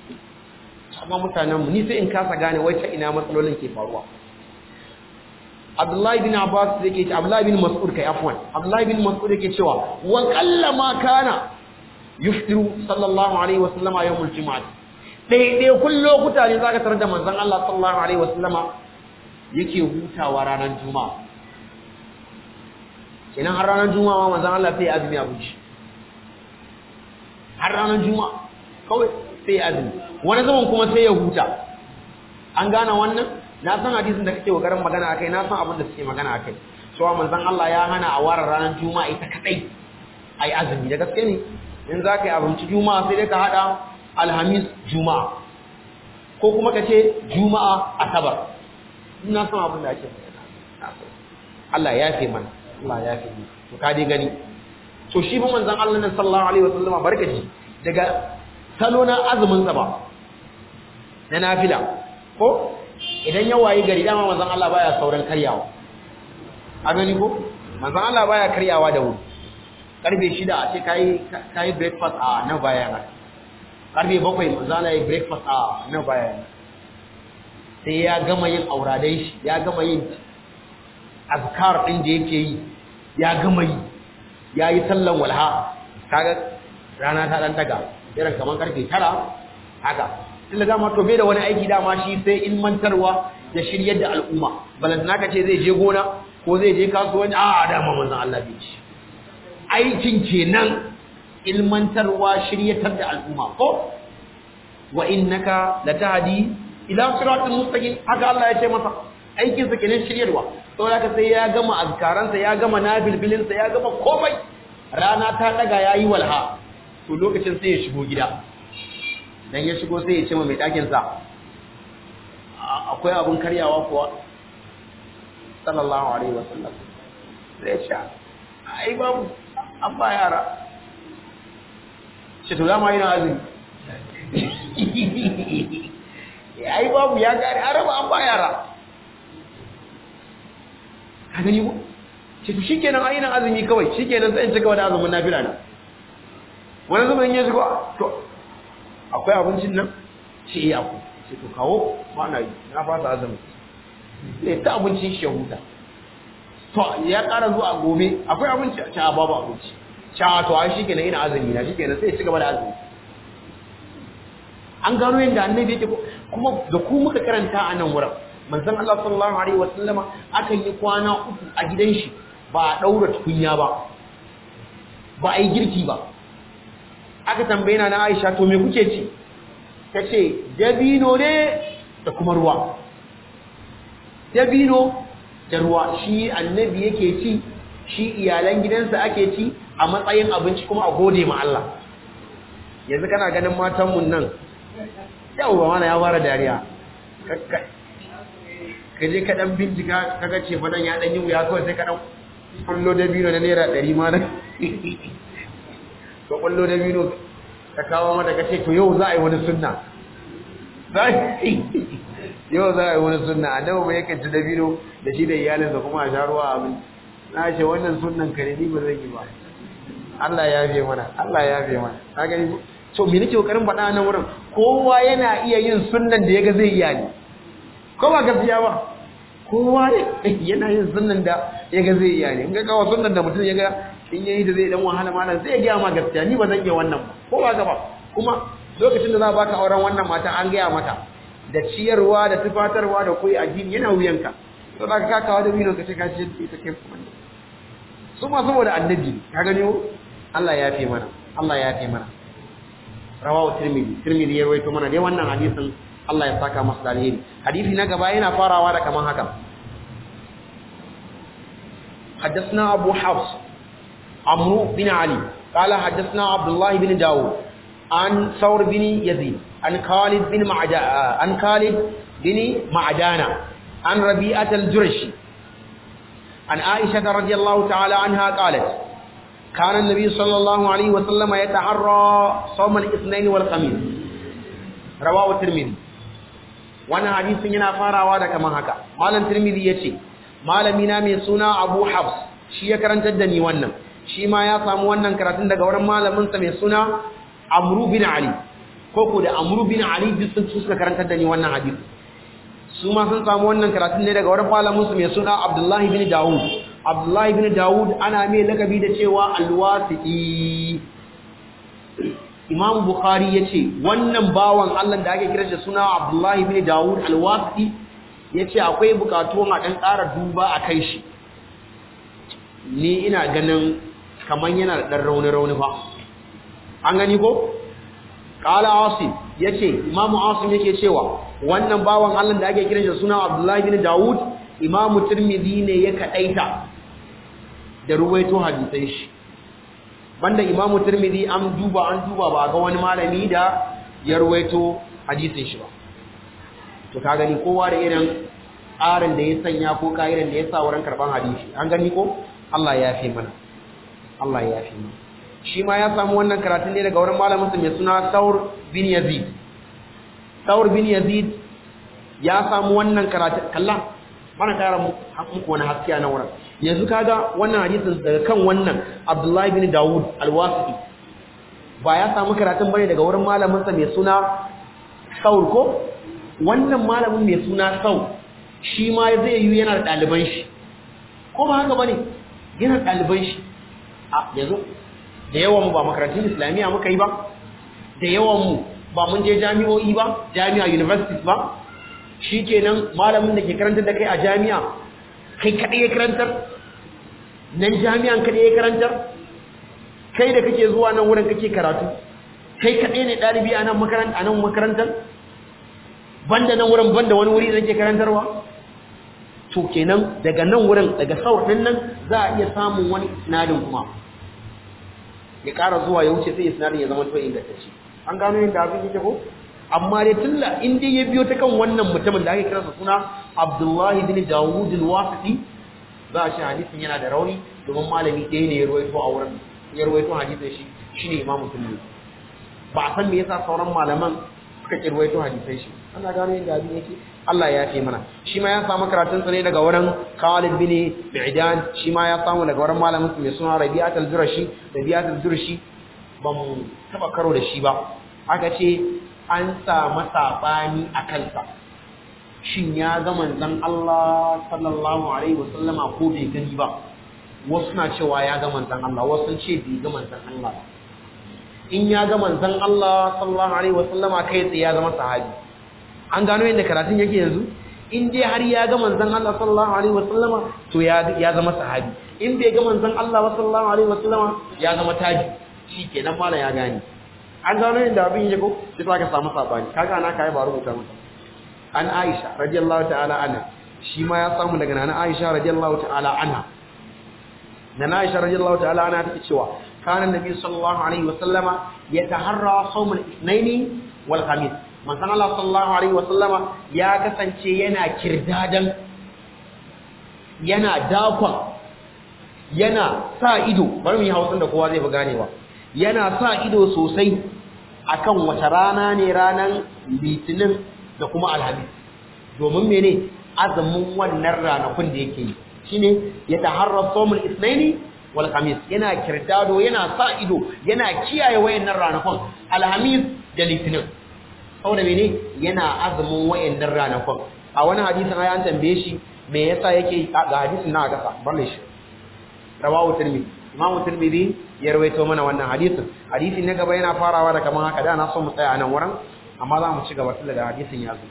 amma mutanenmu ni sai in kasa gane wai ta ina matsalolin ke faruwa Abdullahi bin Abbas yake ce Abdullahi bin Mas'ud kai afwan Abdullahi bin Mas'ud yake cewa wa qallama kana yuftiru sallallahu alaihi wasallama yawmul jumu'ah dai dai kun lokuta ne zaka tarar da manzon Allah sallallahu alaihi wasallama yake hutawa ranar juma'a kenan har ranar juma'a manzon Allah sai azumi a buci har ranar juma'a kawai sai azumi wani zaman kuma sai ya huta an gane wannan na san hadisin da kake kokarin magana akai na san abin da suke magana akai cewa manzon Allah ya hana a ware ranar juma'a ita kadai ai azumi da gaske ne in za ka yi abinci juma'a sai dai ka hada alhamis juma'a ko kuma ka ce juma'a asabar ina san abin da ake magana Allah ya fi mana Allah ya fi mu to ka dai gani to shi fa manzon Allah ne sallallahu alaihi wasallama barkaci daga salo na azumin sa ba na nafila ko idan ya wayi gari dama manzon Allah baya sauran karyawa a gani ko manzon Allah baya karyawa da wuri karfe 6 a ce kai kai breakfast a na baya na karfe 7 manzon Allah ya breakfast a na baya sai ya gama yin auradai shi ya gama yin azkar din da yake yi ya gama yi ya yi sallan walha kaga rana ta dan daga irin kaman karfe 9 haka tunda dama to bai da wani aiki dama shi sai ilmantarwa da shiryar da al'umma balantana ka ce zai je gona ko zai je kasuwanci a dama manzon Allah bai ci aikin kenan ilmantarwa shiryatar da al'umma ko wa innaka latahdi ila siratal mustaqim haka Allah ya ce masa aikin sa kenan shiryarwa saboda haka sai ya gama azkaransa ya gama nabilbilinsa ya gama komai rana ta daga yayi walha to lokacin sai ya shigo gida dan ya shigo sai ya ce ma mai ɗakin sa akwai abun karyawa kuwa sallallahu alaihi wasallam sai sha ai babu an ba yara shi to dama yana azumi ai babu ya gari araba an ba yara ka gani ko ce to shikenan ai ina azumi kawai shikenan sai in cika wani azumin nafila na wani zaman ya shigo to akwai abincin nan ce iya ku ce to kawo ba na yi na fasa azumi sai ta abinci shi ya huta to ya ƙara zuwa gobe akwai abinci a babu abinci sha to ai shi kenan ina azumi na shi kenan sai ya ci gaba da azumi an gano yadda annabi yake kuma da ku muka karanta a nan wurin manzon Allah sallallahu alaihi wasallama akan yi kwana uku a gidan shi ba a daura tukunya ba ba a yi girki ba aka tambaye na Aisha to me kuke ci tace dabino ne da kuma ruwa dabino da ruwa shi annabi yake ci shi iyalan gidansa ake ci a matsayin abinci kuma a gode ma Allah yanzu kana ganin matan mun nan yau ba mana ya fara dariya ka je ka dan bincika kaga ce fadan ya dan yi wuya kawai sai ka dan kullo dabino na naira 100 ma nan ka kullo dabino ka kawo mata ka ce to yau za a yi wani sunna yau za a yi wani sunna annabi bai yakan ci dabino da shi da iyalinsa kuma a sha ruwa abin na ce wannan sunnan ka ne ni ba zan yi ba Allah ya yafe mana Allah ya yafe mana ka gani to me nake kokarin faɗa nan wurin kowa yana iya yin sunnan da yaga zai iya ne ko ba gaskiya ba kowa yana yin sunnan da yaga zai iya ne in ga kawo sunnan da mutum yaga in yayi da zai dan wahala malam zai ga ma gaskiya ni ba zan iya wannan ba ko ba gaba kuma lokacin da za baka auren wannan mata an gaya mata da ciyarwa da tufatarwa da koyi addini yana wuyanka to da ka kawo da bino ka ce ka ce ita kai kuma su ma saboda annabi ka gani Allah ya fi mana Allah ya fi mana rawahu tirmidhi tirmidhi ya rawaito mana dai wannan hadisin Allah ya saka masa alheri hadisi na gaba yana farawa da kaman haka حدثنا أبو حفص عمرو بن علي قال حدثنا عبد الله بن داود عن ثور بن يزيد عن خالد بن معجا عن خالد بن معدانة عن ربيعة الجرشي عن عائشة رضي الله تعالى عنها قالت كان النبي صلى الله عليه وسلم يتحرى صوم الاثنين والخميس رواه الترمذي وانا حديث yana farawa da kaman haka malam tirmidhi yace malami na mai suna Abu Hafs shi ya karantar da ni wannan shi ma ya samu wannan karatun daga wurin malamin sa mai suna Amru bin Ali ko ko da Amru bin Ali duk sun suka karantar da ni wannan hadisi su ma sun samu wannan karatun ne daga wurin malamin su mai suna Abdullahi bin Dawud Abdullahi bin Dawud ana mai lakabi da cewa Al-Wasiqi Imam Bukhari yace wannan bawan Allah da ake kira da suna Abdullahi bin Dawud Al-Wasiqi yace akwai bukatu a dan ƙara duba a kai shi ni ina ganin kaman yana da dan rauni rauni fa an gani ko qala asim yace imamu asim yake cewa wannan bawan Allah da ake kiran shi suna Abdullahi bin Dawud imamu Tirmidhi ne ya kadaita da ruwaito hadisai shi banda imamu Tirmidhi an duba an duba ba ga wani malami da ya ruwaito hadisin shi ba to ka gani kowa da irin tsarin da ya sanya ko ka'idan da ya sa wurin karban hadisi an gani ko Allah ya fi mana Allah ya fi mana shi ma ya samu wannan karatun ne daga wurin malaminsa mai suna Saur bin Yazid Saur bin Yazid ya samu wannan karatun kalla mana kara muku wani haskiya na wurin yanzu kaga wannan hadisin daga kan wannan Abdullahi bin Dawud al-Wasiti ba ya samu karatun bane daga wurin malaminsa mai suna Saur ko wannan malamin mai suna Saur shi ma zai yi yana da ɗaliban shi ko ba haka bane yana da ɗaliban shi a yanzu da yawan mu ba makarantun islamiyya muka yi ba da yawan mu ba mun je jami'o'i ba jami'a universities ba shikenan malamin da ke karantar da kai a jami'a kai kadai ya karantar nan jami'an kadai ya karantar kai da kake zuwa nan wurin kake karatu kai kadai ne dalibi a nan makaranta a nan makarantar banda nan wurin banda wani wuri da kake karantarwa to kenan daga nan wurin daga saur din nan za a iya samun wani sinadin kuma ya ƙara zuwa ya wuce sai isnadin ya zama to ingantacce an gano yadda abin yake ko amma dai tunda in dai ya biyo ta kan wannan mutumin da ake kira sa suna Abdullahi bin Dawud al-Wasiti za a shi hadisin yana da rauni domin malami ɗaya ne ya ruwaito a wurin ya ruwaito hadisin shi shine Imam Tirmidhi ba a san me yasa sauran malaman suka ki ruwaito hadisai shi ana gano yadda abin yake Allah ya fi mana shi ma ya samu karatun sa ne daga wurin Khalid bin Bi'dan shi ma ya samu daga wurin malamin mai suna Rabi'at al-Jurashi Rabi'at al-Jurashi ba mu taba karo da shi ba aka ce an samu sabani a kansa shin ya ga manzon Allah sallallahu alaihi wasallama ko bai gani ba wasu na cewa ya ga manzon Allah wasu sun ce bai ga manzon Allah ba in ya ga manzon Allah sallallahu alaihi wasallama kai tsaye ya zama sahabi an gano yadda karatun yake yanzu in dai har ya ga manzon Allah sallallahu alaihi wasallama to ya ya zama sahabi in bai ga manzon Allah sallallahu alaihi wasallama ya zama tabi shikenan mala ya gane an gano yadda abin yake ko sai ka samu sabani kaga ana kai ba rubuta masa an Aisha radiyallahu ta'ala anha shi ma ya samu daga nana Aisha radiyallahu ta'ala anha nana Aisha radiyallahu ta'ala anha take cewa kana nabi sallallahu alaihi wasallama yataharra sawm al-ithnain wal khamis manzon Allah sallallahu alaihi wasallama ya kasance yana kirdadan yana dakon yana sa ido bari mu yi hausan da kowa zai fi ganewa yana sa ido sosai akan wata rana ne ranan litinin da kuma alhamis domin mene azumin wannan ranakun da yake yi shine ya taharra sawmul ithnaini wal khamis yana kirdado yana sa ido yana kiyaye wayannan ranakun alhamis da litinin saboda mene yana azumin wayannan ranakun a wani hadisin ai an tambaye shi me yasa yake ga hadisin na kasa balle shi rawahu tirmidhi imamu tirmidhi ya rawaito mana wannan hadisin hadisin na gaba yana farawa da kaman haka da na so mu tsaya a nan wurin amma za mu ci gaba tun daga hadisin ya zo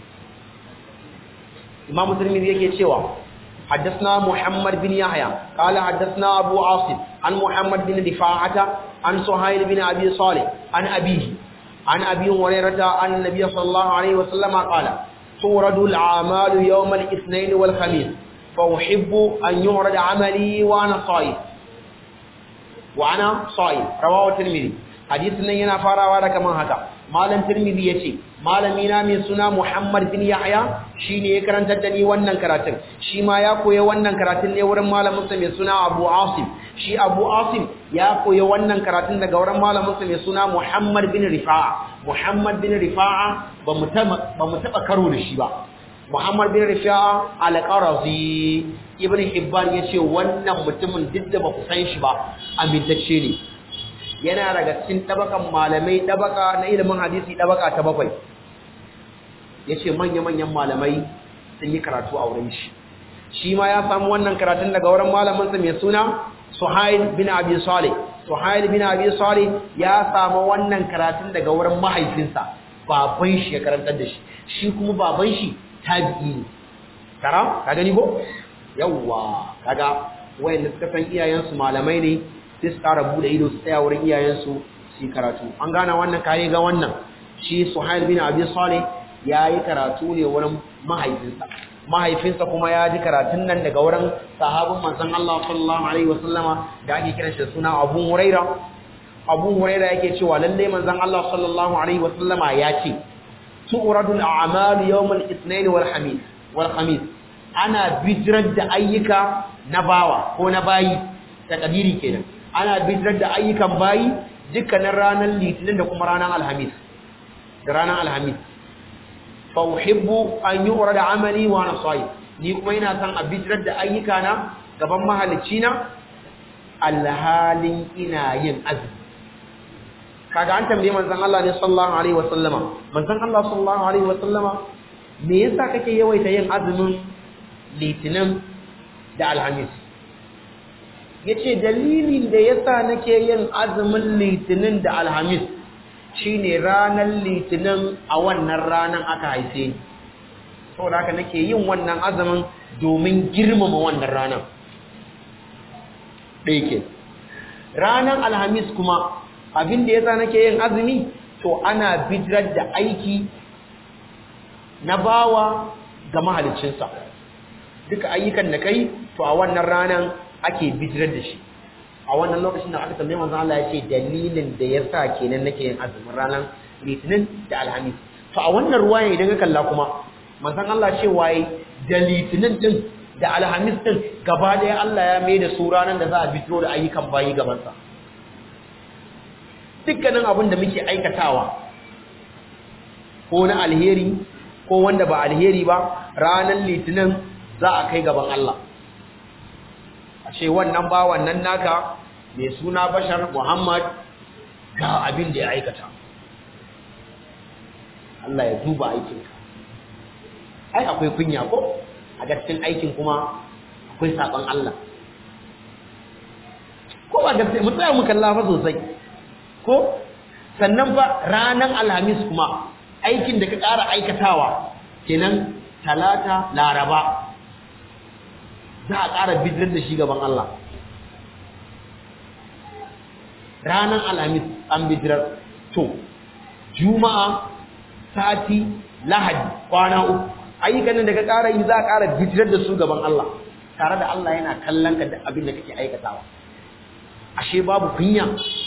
imamu tirmidhi yake cewa حدثنا محمد بن يحيى قال حدثنا أبو عاصم عن محمد بن رفاعة عن سهيل بن أبي صالح عن أبيه عن أبي هريرة عن النبي صلى الله عليه وسلم قال تورد الأعمال يوم الاثنين والخميس فأحب أن يعرض عملي وأنا صائم وأنا صائم رواه الترمذي حديثنا ينا فارا كما هكا malam tirmidhi yace malami na mai suna muhammad bin yahya shine ya karantar da ni wannan karatun shi ma ya koya wannan karatun ne wurin malamin sa mai suna abu asim shi abu asim ya koya wannan karatun daga wurin malamin sa mai suna muhammad bin rifa'a muhammad bin rifa'a ba mu taba ba mu taba karo da shi ba muhammad bin rifa'a al-qarazi ibn hibban yace wannan mutumin duk da ba ku san shi ba amintacce ne yana daga cikin tabakan malamai tabaka na ilimin hadisi tabaka ta bakwai yace manya-manyan malamai sun yi karatu a wurin shi shi ma ya samu wannan karatun daga wurin malaminsa mai suna Suhail bin Abi Salih Suhail bin Abi Salih ya samu wannan karatun daga wurin mahaifinsa baban shi ya karantar da shi shi kuma baban shi tabi'i ne karam ka gani ko yawwa kaga wayanda suka san iyayensu malamai ne sai su ƙara bude ido su tsaya wurin iyayensu su yi karatu an gana wannan kayi ga wannan shi Suhail bin Abi Salih ya yi karatu ne wurin mahaifinsa mahaifinsa kuma ya ji karatun nan daga wurin sahabin manzon Allah sallallahu alaihi wasallama da ake kiran shi suna Abu Huraira Abu Huraira yake cewa lalle manzon Allah sallallahu alaihi wasallama ya ce tu'radul a'malu yawmal ithnain wal khamis wal khamis ana bijirar da ayyuka na bawa ko na bayi ta kadiri kenan ana bijirar da ayyukan bayi dukkanin ranar litinin da kuma ranar alhamis da ranar alhamis fa uhibbu an yu'ra da amali wa ana sayi ni kuma ina son a bijirar da ayyuka na gaban mahalicci na alhalin ina yin azumi kaga an tambaye manzon Allah ne sallallahu alaihi wa sallama manzon Allah sallallahu alaihi wa sallama me yasa kake yawaita yin azumin litinin da alhamis yace dalilin da yasa nake yin azumin litinin da alhamis shine ranar litinin a wannan ranar aka haife ni saboda haka nake yin wannan azumin domin girmama wannan ranar ɗaya ke ranar alhamis kuma abin da yasa nake yin azumi to ana bijirar da aiki na bawa ga mahaliccinsa duka ayyukan da kai to a wannan ranar ake bijirar da shi a wannan lokacin da aka tambaye manzo Allah ya ce dalilin da yasa kenan nake yin azumin ranar litinin da alhamis to a wannan ruwaya idan ka kalla kuma manzon Allah ce waye da litinin din da alhamis din gaba daya Allah ya mai da su ranar da za a bijiro da ayyukan bayi gaban sa dukkanin abin da muke aikatawa ko na alheri ko wanda ba alheri ba ranar litinin za a kai gaban Allah a ce wannan ba wannan naka mai suna bashar Muhammad ga abin da ya aikata Allah ya duba aikinka ai akwai kunya ko a cikin aikin kuma akwai saban Allah ko ba gaskiya mu tsaya mu kalla fa sosai ko sannan fa ranan alhamis kuma aikin da ka ƙara aikatawa kenan talata laraba za a ƙara bidirar da shi gaban Allah ranar alhamis an bidirar to juma'a sati lahadi kwana uku ayyukan nan da ka ƙara yi za a ƙara bidirar da su gaban Allah tare da Allah yana kallon ka da abin da kake aikatawa ashe babu kunya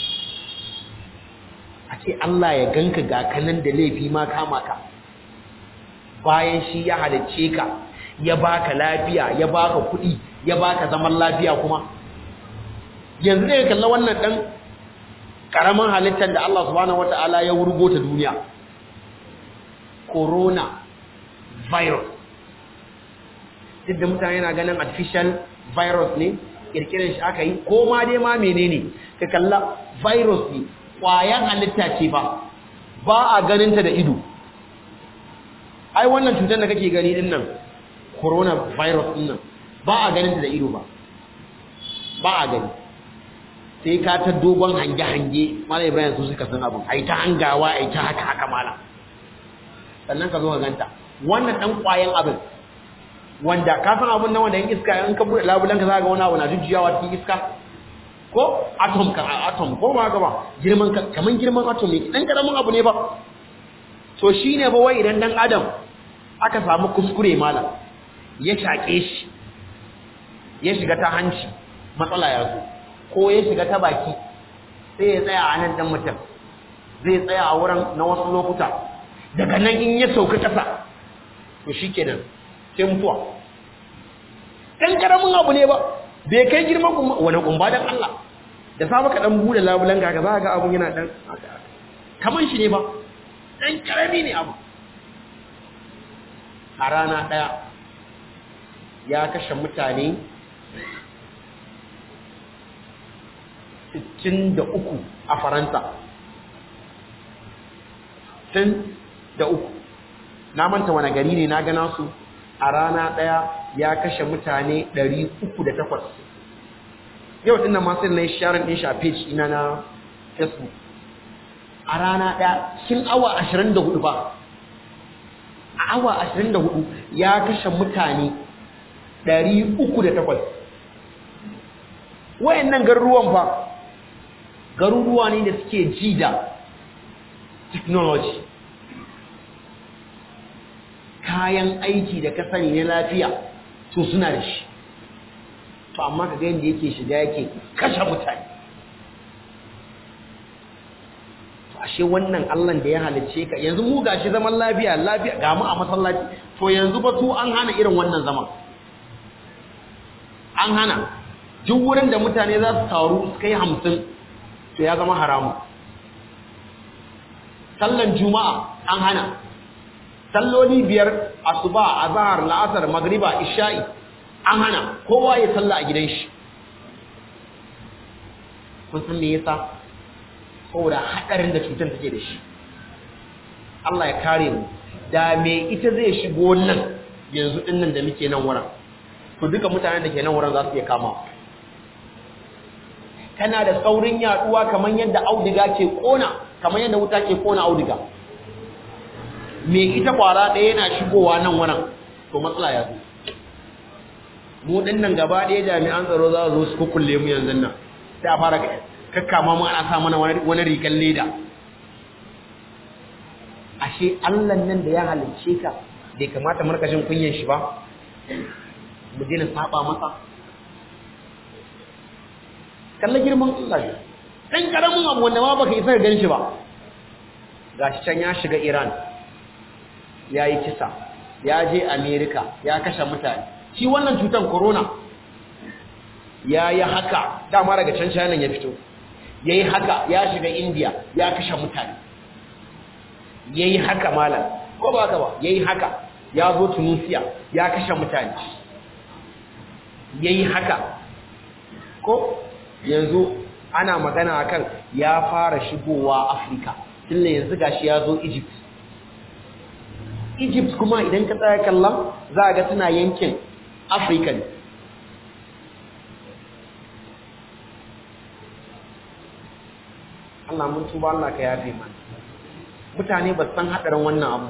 a ce Allah ya ganka ga kanan da laifi ma kama ka bayan shi ya halicce ka ya baka lafiya ya baka kuɗi ya baka zaman lafiya kuma yanzu da ya kalla wannan ɗan ƙaramin halittar da Allah subhanahu wata'ala ya wurgo ta duniya corona virus duk da mutane na ganin artificial virus ne kirkirar shi aka yi ko ma dai ma menene ka kalla virus ne ƙwayan halitta ce ba ba a ganinta da ido ai wannan cutar da kake gani din nan coronavirus din nan ba a ganinta da ido ba ba a gani sai ka ta dogon hange-hange mala ibrahim su suka san abin ai ta hangawa ai ta haka haka mala sannan ka zo ka ganta wannan dan ƙwayan abin wanda ka san abin nan wanda yin iska in ka bude labulan ka za ga wani abu na jujjuyawa cikin iska ko atom ka atom ko ba ka ba girman ka kaman girman atom ne dan karamin abu ne ba to shine ba wai idan dan adam aka samu kuskure malam ya shake shi ya shiga ta hanci matsala ya zo ko ya shiga ta baki sai ya tsaya a nan dan mutum zai tsaya a wurin na wasu lokuta daga nan in ya sauka kasa to shikenan sai mutuwa dan karamin abu ne ba bai kai girman kuma wani kumba dan Allah da sa maka dan bude labulan ga za ga abun yana dan kaman shi ne ba dan karami ne abu a rana daya ya kashe mutane 63 a Faransa 63 na manta wani gari ne na gana su a rana ɗaya ya kashe mutane 308 yau ɗin nan masu na yi sharing ɗin shi a page ina na facebook a rana ɗaya cikin awa 24 ba a awa 24 ya kashe mutane 308 wayannan garuruwan fa garuruwa ne da suke ji da technology kayan aiki da ka sani na lafiya to suna da shi to amma ka ga yadda yake shiga yake kashe mutane to ashe wannan Allah da ya halicce ka yanzu mu gashi zaman lafiya lafiya ga mu a masallaci to yanzu ba su an hana irin wannan zaman an hana duk wurin da mutane za su taru su kai hamsin to ya zama haramu sallan juma'a an hana salloli biyar asuba azhar la'asar magriba isha'i an hana kowa ya salla a gidan shi kun san me yasa saboda hadarin da cutar take da shi Allah ya kare mu da me ita zai shigo nan yanzu din nan da muke nan wurin to duka mutanen da ke nan wurin za su iya kama tana da saurin yaduwa kamar yadda auduga ke kona kamar yadda wuta ke kona auduga me ita kwara ɗaya yana shigowa nan wannan to matsala ya zo mu din nan gaba ɗaya jami'an tsaro za su zo su kukkulle mu yanzu nan sai a fara kakkama mu ana sa mana wani rigan leda ashe Allah nan da ya halicce ka bai kamata markashin kunyan shi ba mu dina saba masa kalla girman Allah ne dan karamin abu wanda ma baka isa gan shi ba gashi can ya shiga Iran ya yi kisa ya je America ya kashe mutane shi wannan cutar corona ya yi haka dama daga can China ya fito ya yi haka ya shiga India ya kashe mutane ya yi haka malam ko ba haka ba ya yi haka ya zo Tunisia ya kashe mutane ya yi haka ko yanzu ana magana akan ya fara shigowa Afirka tunda yanzu gashi ya zo Egypt Egypt kuma idan ka tsaya kallon za ga suna yankin Afirka ne Allah mun tuba Allah ka yafe mana mutane ba san hadarin wannan abu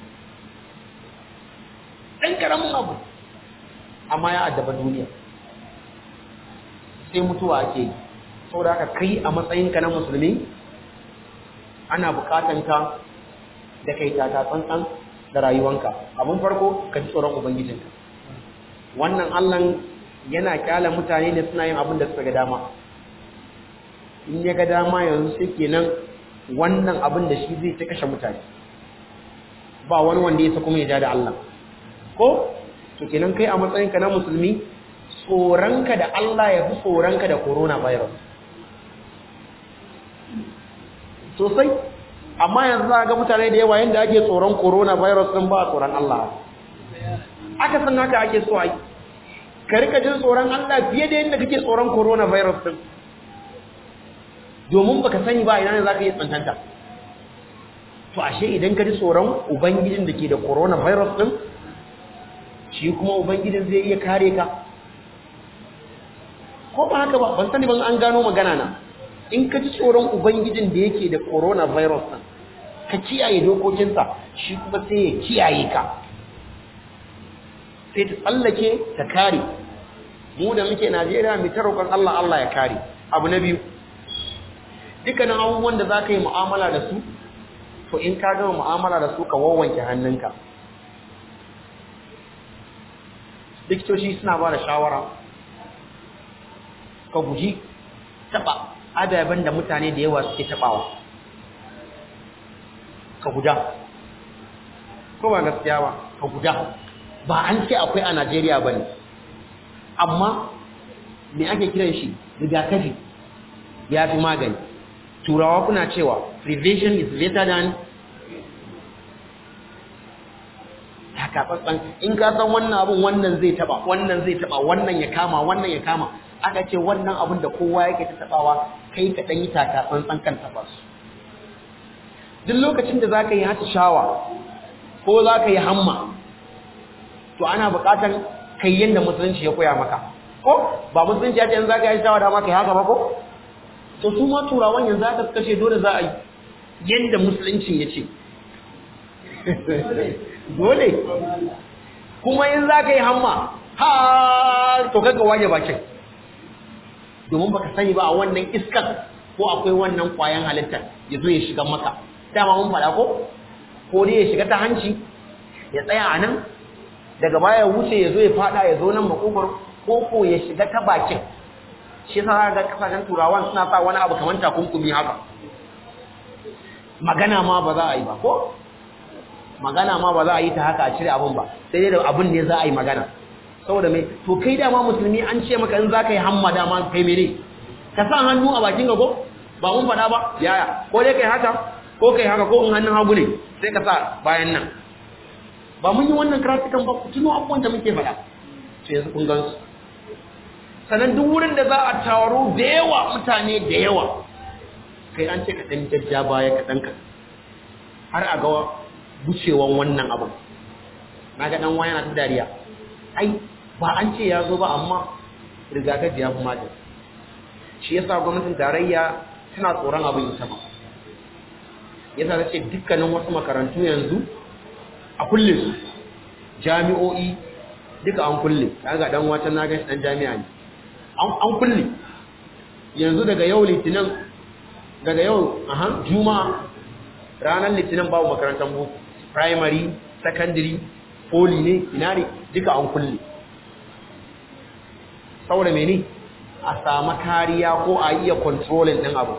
ɗan ƙaramin abu amma ya addaba duniya sai mutuwa ake yi saboda haka kai a matsayinka na musulmi ana bukatan ka da kai taka tsantsan da rayuwanka abun farko ka ji tsoron ubangijinka wannan allan yana kyala mutane ne suna yin abin da suka ga dama in ya ga dama yanzu sai kenan wannan abin da shi zai ta kashe mutane ba wani wanda ya sa kuma ya ja da Allah ko to kenan kai a matsayinka na musulmi tsoronka da Allah ya fi tsoronka da coronavirus sosai amma yanzu za ga mutane da yawa yadda ake tsoron coronavirus din ba tsoron Allah aka san haka ake so ai ka rika jin tsoron Allah fiye da yadda kake tsoron coronavirus din domin baka sani ba ina ne zaka yi tsantanta to ashe idan ka ji tsoron ubangijin da ke da coronavirus din shi kuma ubangijin zai iya kare ka ko ba haka ba ban sani ban an gano magana na in ka ji tsoron ubangijin da yake da coronavirus din ka kiyaye dokokinsa shi kuma sai ya kiyaye ka sai ta tsallake ta kare mu da muke Najeriya mu ta roƙon Allah Allah ya kare abu na biyu dukkanin abubuwan da za ka yi mu'amala da su to in ka gama mu'amala da su ka wawwanke hannunka likitoci suna ba da shawara ka guji taɓa adaban da mutane da yawa suke taɓawa ka guda ko ba gaskiya ba ka guda ba an ce akwai a Najeriya ba ne amma me ake kiran shi rigakafi ya fi magani turawa kuna cewa prevention is better than takatsantsan in ka san wannan abun wannan zai taba wannan zai taba wannan ya kama wannan ya kama aka ce wannan abun da kowa yake ta tabawa kai ka dan yi takatsantsan kan taba su duk lokacin da zaka yi shawa ko zaka yi hamma to ana buƙatar kai yanda musulunci ya koya maka ko ba musulunci ya ce in za ka yi shawa da maka haka ba ko to su ma turawan yanzu aka kashe dole za a yi yanda musulunci ya ce dole kuma in za ka yi hamma ha to kaga waje bakin domin baka sani ba a wannan iskar ko akwai wannan kwayan halittar ya zo ya shiga maka dama mun faɗa ko ko dai ya shiga ta hanci ya tsaya a nan daga baya ya wuce ya zo ya faɗa ya zo nan makogwaro ko ko ya shiga ta bakin shi yasa ga kasashen turawan suna sa wani abu kamar takunkumi haka magana ma ba za a yi ba ko magana ma ba za a yi ta haka a cire abin ba sai dai da abin ne za a yi magana saboda mai to kai dama musulmi an ce maka in za ka yi hamma dama kai mene ka sa hannu a bakin gago ba mun faɗa ba yaya ko dai kai haka ko kai haka ko in hannun hagu ne sai ka sa bayan nan ba mun yi wannan karatukan ba ku tuno abubuwan da muke faɗa sai yanzu kun gan su sannan duk wurin da za a taro da yawa mutane da yawa kai an ce ka ɗan jajja baya ka ɗan ka har a ga gucewan wannan abin na ga ɗan wani na ta dariya ai ba an ce ya zo ba amma rigakafi ya fi magani shi yasa gwamnatin tarayya tana tsoron abin ita ba yasa ta ce dukkanin wasu makarantu yanzu a kulle su jami'o'i duka an kulle ga dan wata na gashi dan jami'a ne an kulle yanzu daga yau litinin daga yau aha juma'a ranar litinin babu makarantar boko primary secondary poli ne ina ne duka an kulle saboda mene a samu kariya ko a iya controlling din abu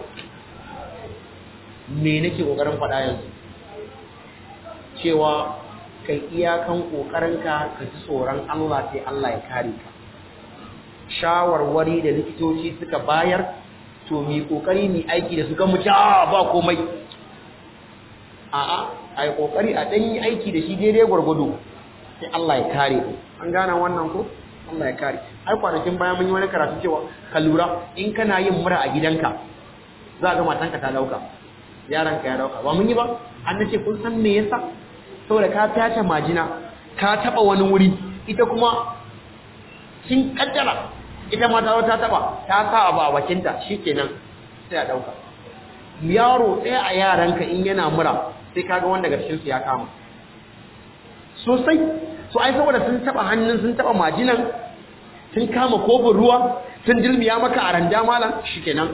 me nake kokarin faɗa yanzu cewa kai iyakan kokarinka ka ji tsoron Allah sai Allah ya kare ka shawarwari da likitoci suka bayar to mi kokari mi aiki da su ga mu a ba komai a'a ai kokari a dan yi aiki da shi daidai gwargwado sai Allah ya kare ku an gane wannan ko Allah ya kare ai kwanakin baya mun yi wani karatu cewa ka lura in kana yin mura a gidanka za ga matanka ta dauka yaranka ya dauka ba mun yi ba an nace kun san me yasa saboda ka tace majina ka taba wani wuri ita kuma kin kaddara ita ma ta ta taba ta sa abu a bakinta shikenan sai a dauka yaro ɗaya a yaranka in yana mura sai kaga wanda daga cikin su ya kama sosai so ai saboda sun taba hannun sun taba majinan sun kama kofin ruwa sun dilmiya maka a randa malam shikenan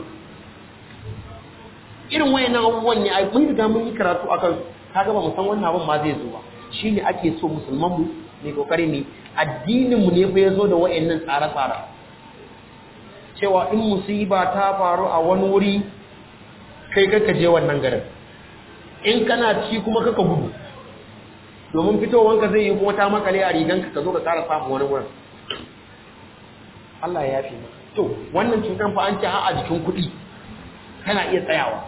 irin wayannan abubuwan ne ai mun riga mun yi karatu akan kaga ba mu san wannan abin ma zai zo ba shine ake so musulman mu ne kokari ne addinin mu ne fa yazo da wayannan tsare-tsare cewa in musiba ta faru a wani wuri kai kaka je wannan garin in kana ci kuma kaka gudu domin fitowanka zai yi kuma ta makale a riganka ka zo ka ƙara samun wani wurin Allah ya yafi to wannan cutan fa an ce a jikin kuɗi kana iya tsayawa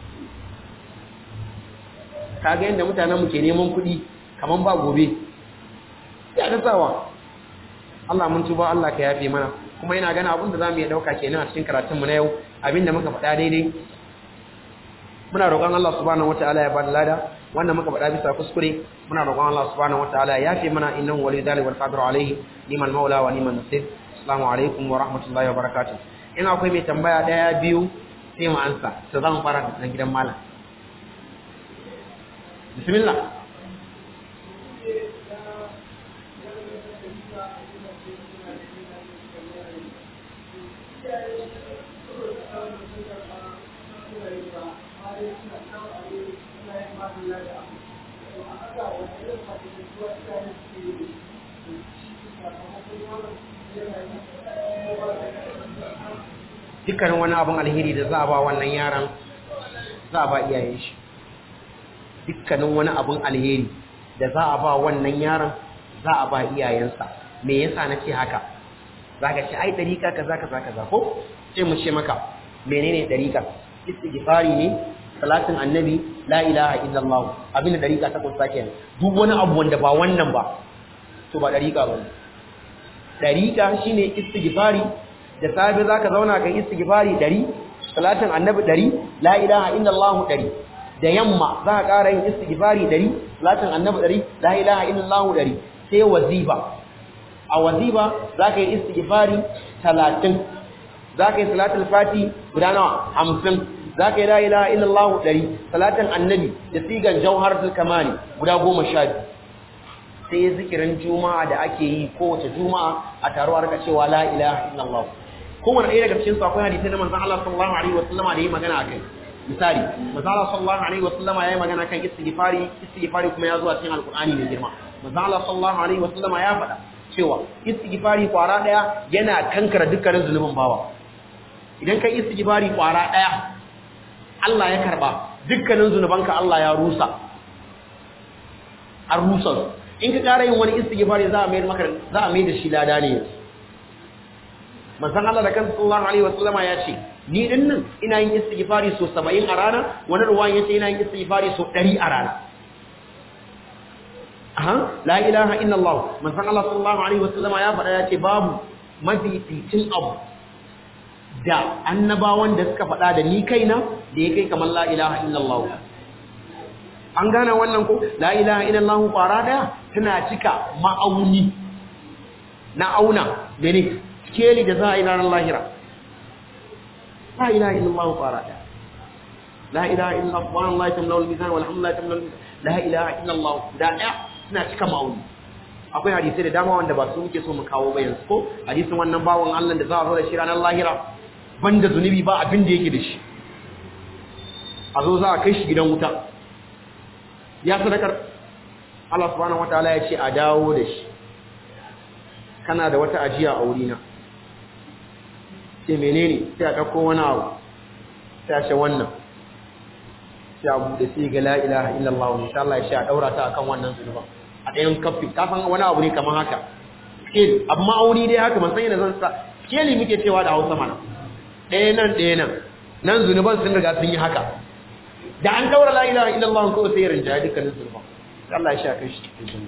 kaga yadda mutanen mu ke neman kuɗi kaman ba gobe ya ta tsawa Allah mun tuba Allah ka yafe mana kuma ina gana abin da zamu iya dauka kenan a cikin karatun mu na yau abinda muka faɗa daidai muna roƙon Allah subhanahu wataala ya bada lada wannan muka faɗa bisa kuskure muna roƙon Allah subhanahu wataala ya yafe mana innahu waliyyu dhalika wal qadiru alayhi liman maula wa liman nasir assalamu alaikum wa rahmatullahi wa barakatuh in akwai mai tambaya daya biyu sai mu ansa to zan fara da gidan malam bismillah dukkanin wani abin alheri da za a ba wannan yaran za a ba iyayen shi dukkanin wani abin alheri da za a ba wannan yaran za a ba iyayensa me yasa na ce haka za ka ce ai ɗariƙa kaza kaza kaza ko sai mu ce maka menene ɗariƙa istighfari ne salatin annabi la ilaha illallah abin da ɗariƙa ta kusa kenan duk wani abu wanda ba wannan ba to ba ɗariƙa ba ne ɗariƙa shine istighfari da safe za ka zauna kan istighfari ɗari salatin annabi ɗari la ilaha illallah ɗari da yamma za ka ƙara yin istighfari ɗari salatin annabi ɗari la ilaha illallah ɗari sai waziba a waziba za ka yi istighfari talatin za ka yi salatul fati guda nawa hamsin za ka yi la ilaha illallah ɗari salatin annabi da sigan jauharatul kamani guda goma sha biyu sai zikirin juma'a da ake yi kowace juma'a a taruwa rika cewa la ilaha illallah kowane ɗaya daga cikin akwai hadisai na manzon Allah sallallahu alaihi wasallama da yi magana akai misali manzon Allah sallallahu alaihi wasallama yayi magana kan istighfari istighfari kuma ya zo a cikin alqur'ani mai girma manzon Allah sallallahu alaihi wasallama ya faɗa cewa istighfari kwara daya yana kankara dukkanin zulubin bawa idan kai istighfari kwara daya Allah ya karba dukkanin zunubanka Allah ya rusa an rusa in ka ƙara yin wani istighfari za a mai maka za a mai da shi lada ne manzon Allah da kansa sallallahu alaihi wasallama ya ce ni din nan ina yin istighfari so 70 a rana wani ruwan yace ina yin istighfari so 100 a rana aha la ilaha illallah manzon Allah sallallahu alaihi wasallama ya faɗa ya ce babu mafificin abu da annabawan da suka faɗa da ni kaina da ya kai kamar la ilaha illallah an gane wannan ko la ilaha illallah kwara daya tana cika ma'auni na auna da ne keli da za a yi ranar lahira la ilaha illallah kwara daya la ilaha illallah subhanallahi tamla'u al-mizan walhamdulillahi tamla'u al-mizan la ilaha illallah da daya suna cika ma'auni akwai hadisai da dama wanda ba su muke so mu kawo ba yanzu ko hadisin wannan bawon Allah da za a zo da shi ranar lahira banda zunubi ba abin da yake da shi a zo za a kai shi gidan wuta ya sadakar Allah subhanahu wataala ya ce a dawo da shi kana da wata ajiya a wurina ce menene sai a ɗauko wani abu sai a ce wannan sai a buɗe sai ga la ilaha illallah insha Allah ya ce a ɗaura ta akan wannan zunuba a ɗayan kafi kafin wani abu ne kamar haka scale amma auni dai haka ban san yadda zan sa scale muke cewa da Hausa mana ɗaya nan ɗaya nan nan zunuban sun riga sun yi haka da an daura la ilaha illallah ko sai rinja dukkanin zunuban Allah ya sha kai shi cikin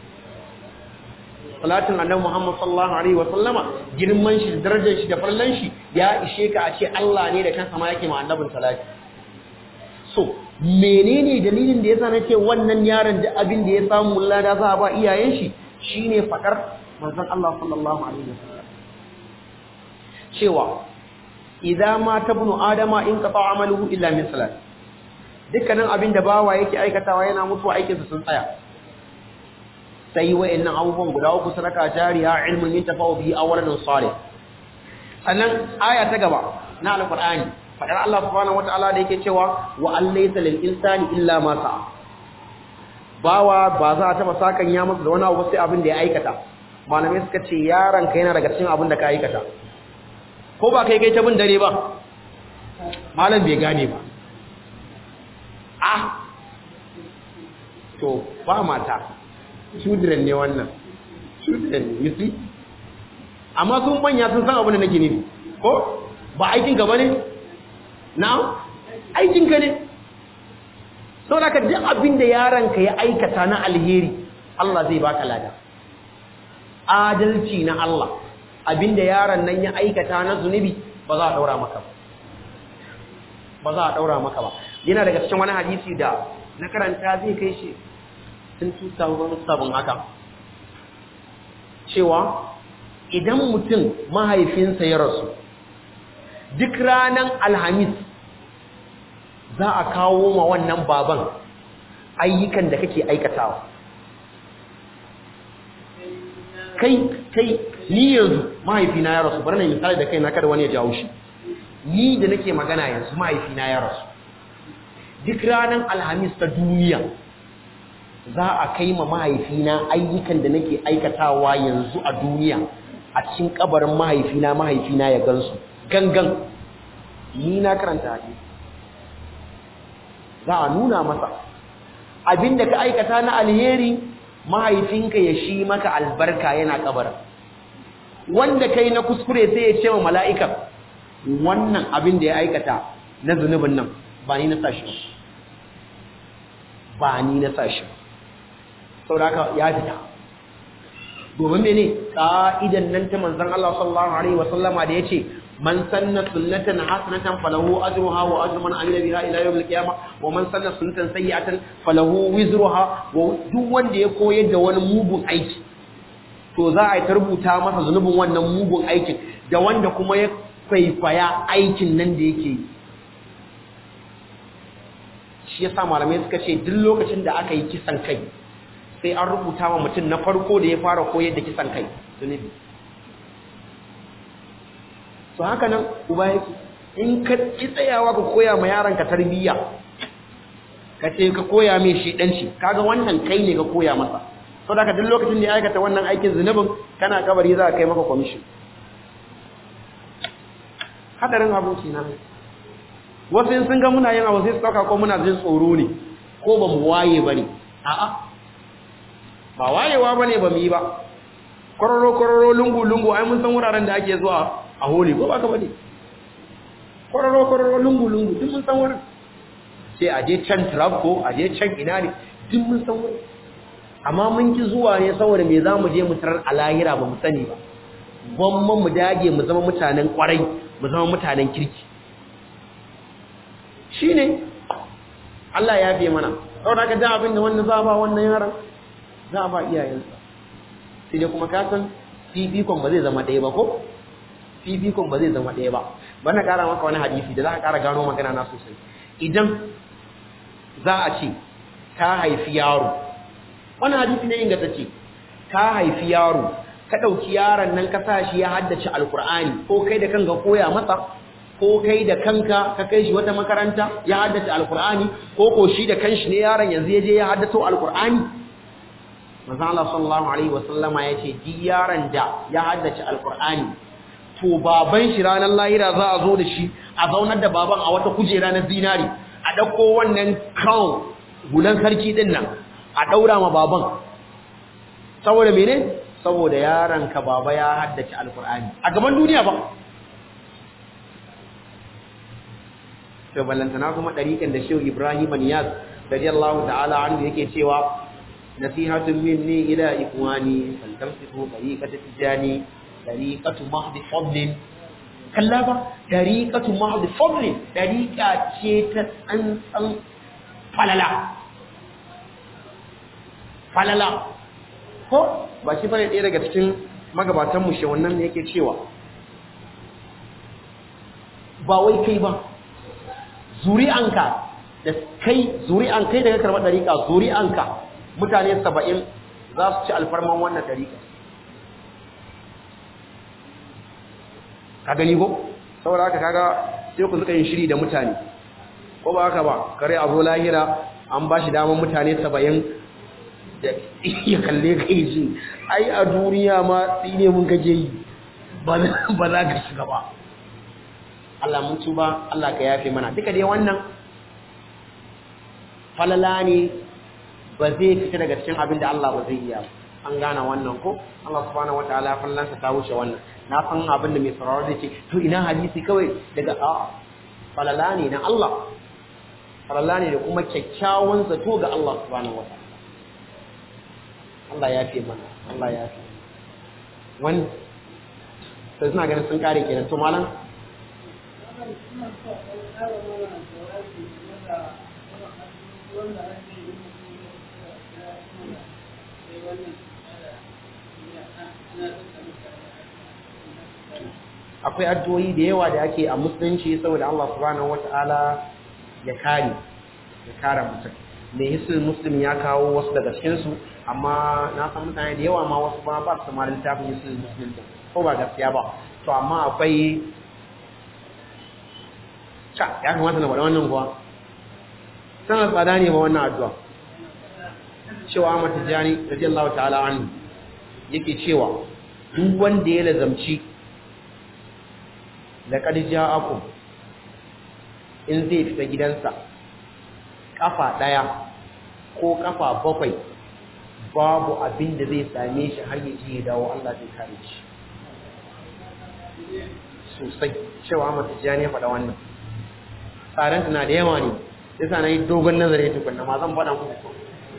salatin annabi Muhammad sallallahu alaihi wa sallama girman shi da darajar shi da farlan shi ya ishe ka a ce Allah ne da kansa ma yake ma annabin salati so menene dalilin da yasa nace wannan yaron da abin da ya samu lada za a ba iyayen shi shine fadar manzon Allah sallallahu alaihi wa sallam cewa idza ma tabnu adama in qata amaluhu illa min salat dukkanin abin da bawa yake aikatawa yana mutuwa aikinsa sun tsaya sai wa'annan abubuwan guda uku sadaka jariya ilmun yantafa'u bihi awwalan salih sannan aya ta gaba na alqur'ani fadar Allah subhanahu wataala da yake cewa wa allaysa lil insani illa ma sa'a bawa ba za ta taba sakan ya masa da wani abu sai abin da ya aikata malamai suka ce yaron ka yana daga cikin abin da ka aikata ko ba kai kai ta bin dare ba malam bai gane ba ah to ba mata children ne wannan children you see amma sun manya sun san abin da nake nufi ko ba aikin ka bane na aikin ka ne saboda ka duk abin da yaron ka ya aikata na alheri Allah zai baka lada adalci na Allah abin da yaron nan ya aikata na zunubi ba za a daura maka ba ba za a daura maka ba yana daga cikin wani hadisi da na karanta zai kai shi tun 2007 haka cewa idan mutum mahaifinsa ya rasu duk ranar alhamis za a kawo ma wannan baban ayyukan da kake aikatawa kai kai ni yanzu mahaifina ya rasu bari na misali da kai na kada wani ya jawo shi ni da nake magana yanzu mahaifina ya rasu duk ranar alhamis ta duniya za a kai ma mahaifina ayyukan da nake aikatawa yanzu a duniya a cikin kabarin mahaifina mahaifina ya gansu gangan ni na karanta hadisi za a nuna masa abinda ka aikata na alheri mahaifinka ya shi maka albarka yana kabarin wanda kai na kuskure sai ya ce wa mala'ika wannan abin da ya aikata na zunubin nan ba ni na sashi ba ni na sashi sauraka ya fita domin mene ka'idan nan ta manzon Allah sallallahu alaihi wasallama da yace man sanna sunnatan hasanatan falahu ajruha wa ajru man amila biha ila yawm al-qiyamah wa man sanna sunnatan sayyi'atan falahu wizruha wa duk wanda ya koyar da wani mugun aiki to za a yi rubuta masa zunubin wannan mugun aikin da wanda kuma ya kwaifaya aikin nan da yake yi shi yasa malamai suka ce duk lokacin da aka yi kisan kai sai an rubuta wa mutum na farko da ya fara koyar da kisan kai zunubi to haka nan uba yake in ka ki tsayawa ka koya ma yaron ka tarbiyya ka ce ka koya mai shedanci kaga wannan kai ne ka koya masa to da duk lokacin da ya aikata wannan aikin zunubin kana kabari za ka kai maka commission hadarin aboki na wasu in sun ga muna yin abu sai su dauka ko muna jin tsoro ne ko ba mu waye bane a'a ba wayewa bane ba mu yi ba kororo kororo lungu lungu ai mun san wuraren da ake zuwa a holi ko ba ka bane kororo kororo lungu lungu duk mun san wurin sai a je can trapco a je can ina ne duk mun san wurin amma mun ki zuwa ne saboda me za mu je mu tarar a lahira ba mu sani ba gwamma mu dage mu zama mutanen kwarai mu zama mutanen kirki shine Allah ya fiye mana saboda ka da abin da wannan za ba wannan yaran za a ba iyayensa sai dai kuma ka san fifikon ba zai zama ɗaya ba ko fifikon ba zai zama ɗaya ba ba na ƙara maka wani hadisi da za ka ƙara gano magana na sosai idan za a ce ka haifi yaro wani hadisi ne inda ta ce ka haifi yaro ka ɗauki yaron nan ka sa shi ya haddace alkur'ani ko kai da kanka koya masa ko kai da kanka ka kai shi wata makaranta ya haddace alkur'ani ko ko shi da kanshi ne yaron yanzu ya je ya haddato alkur'ani manzo Allah sallallahu alaihi wasallama yace duk yaron da ya haddace alkur'ani to baban shi ranar lahira za a zo da shi a zaunar da baban a wata kujera na zinari a ɗauko wannan crown hulan sarki din nan a ɗaura ma baban saboda mene saboda yaron ka baba ya haddace alkur'ani a gaban duniya ba to ballantana kuma ɗariƙan da shehu ibrahim niyaz radiyallahu ta'ala anhu yake cewa nasihatun minni ila ikwani faltamsiku tariqata tijani tariqatu mahdi fadlin kalla ba tariqatu mahdi fadlin tariqa ce ta tsantsan falala falala ko ba shi bane ɗaya daga cikin magabatan mu wannan ne yake cewa ba wai kai ba zuri'anka da kai zuri'an kai daga karɓar ɗariƙa zuri'anka mutane saba'in za su ci alfarman wannan ɗariƙa ka gani ko saboda haka kaga sai ku suka yin shiri da mutane ko ba haka ba kare a zo lahira an ba shi damar mutane saba'in da ya kalle kai shi ai a duniya ma tsine mun kake yi ba za ka shiga ba Allah mun tuba Allah ka yafe mana duka dai wannan falala ne ba zai fita daga cikin abin da Allah ba zai iya an gane wannan ko Allah subhanahu wataala fallansa ta wuce wannan na san abin da mai sauraro zai ce to ina hadisi kawai daga a falala ne na Allah falala ne da kuma kyakkyawan zato ga Allah subhanahu wataala Allah ya fi mana Allah ya fi wani sai suna ganin sun kare kenan to malam akwai addu'o'i da yawa da ake a musulunci saboda Allah subhanahu wata'ala ya kare ya kare mutum mai hisul muslim ya kawo wasu daga cikinsu amma na san mutane da yawa ma wasu ba ba su ma littafin hisul muslim din ko ba gaskiya ba to amma akwai ca ya kamata na faɗa wannan kuwa sana tsada ne ba wannan addu'a cewa Ahmad Tijani radiyallahu ta'ala anhu yake cewa duk wanda ya lazamci laqad ja'akum in zai fita gidansa kafa daya ko kafa bakwai babu abin da zai same shi har ya ji ya dawo Allah zai kare shi sosai cewa Ahmad Tijani ya faɗa wannan tsaron na da yawa ne yasa na yi dogon nazari tukunna ma zan faɗa muku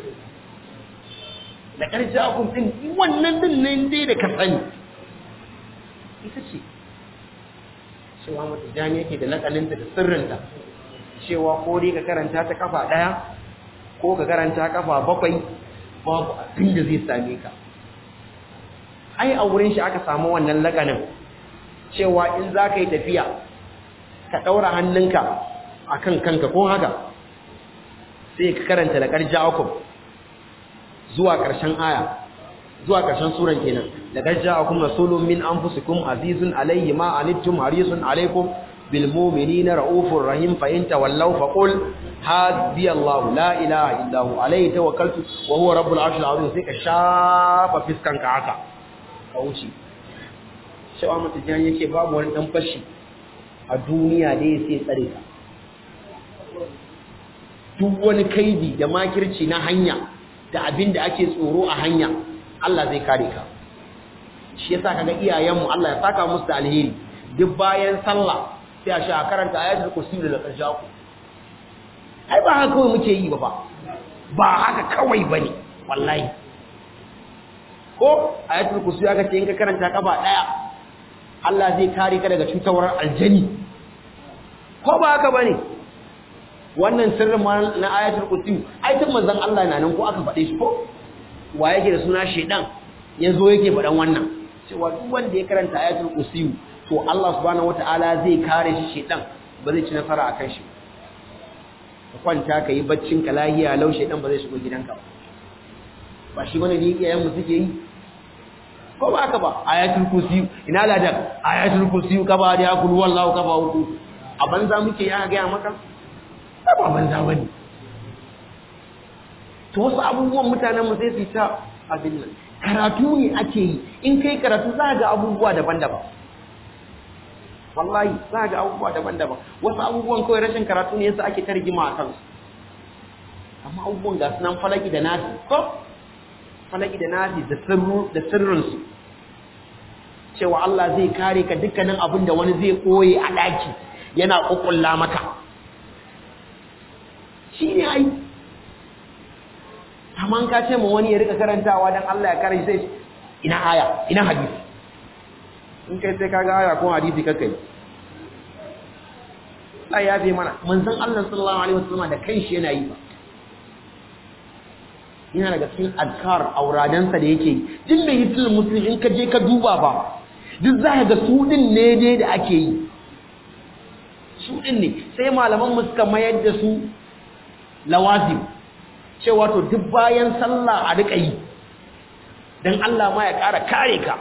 da ƙarshe akun ɗin wannan ɗin nan dai da ka sani ita ce cewa mata jani yake da lakaninta da sirrinta cewa ko dai ka karanta ta kafa daya ko ka karanta kafa bakwai babu abin da zai same ka ai a wurin shi aka samu wannan lakanin cewa in za ka yi tafiya ka ɗaura hannunka a kan kanka ko haka sai ka karanta da ƙarja zuwa ƙarshen aya zuwa ƙarshen suran kenan da ƙarja akum rasulun min anfusikum azizun alayhi ma anittum harisun alaykum bil mu'minina raufur rahim fa in tawallaw fa qul hasbi Allah la ilaha illa hu alayhi tawakkaltu wa huwa rabbul arshil azim sai ka shafa fiskanka haka ka wuce shawa mutajan yake babu wani dan fashi a duniya da ya sai tsare ka duk wani kaidi da makirci na hanya da abin da ake tsoro a hanya Allah zai kare ka shi yasa kaga iyayenmu Allah ya saka musu da alheri duk bayan sallah sai a sha karanta ayatul kursi da karshaku ai ba haka kawai muke yi ba ba ba haka kawai bane wallahi ko ayatul kursi aka ce in ka karanta kafa daya Allah zai kare ka daga cutawar aljani ko ba haka bane wannan sirrin na ayatul kursi ai tun manzon Allah na nan ko aka faɗe shi ko wa yake da suna shedan yazo yake faɗan wannan cewa duk wanda ya karanta ayatul kursi to Allah subhanahu wataala zai kare shi shedan ba zai ci nasara akan shi ka kwanta ka yi baccin ka lahiya lau shedan ba zai shigo gidanka ba ba shi bane ne iyayen mu suke yi ko ba haka ba ayatul kursi ina ladan ayatul kursi ka ba da yakul wallahu ka ba uku a banza muke ya ga maka ba banza bane to wasu abubuwan mutanen mu sai su ta abin nan karatu ne ake yi in kai karatu za ga abubuwa daban-daban wallahi za ga abubuwa daban-daban wasu abubuwan kawai rashin karatu ne yasa ake tarjima a kansu amma abubuwan ga sunan falaki da nasi ko falaki da nasi da sirru da sirrinsu cewa Allah zai kare ka dukkanin abin da wani zai koye a daki yana kokulla maka shi ne ai amma ka ce ma wani ya rika karantawa dan Allah ya kare shi sai ina aya ina hadisi in kai sai kaga aya ko hadisi kaka yi Allah ya fi mana manzon Allah sallallahu alaihi wasallam da kanshi yana yi ba yana daga cikin azkar auradansa da yake yi duk mai hitul muslim in ka je ka duba ba duk za ka ga su din ne dai da ake yi su din ne sai malaman mu suka mayar da su lawazim cewa to duk bayan sallah a rika yi dan Allah ma ya ƙara kare ka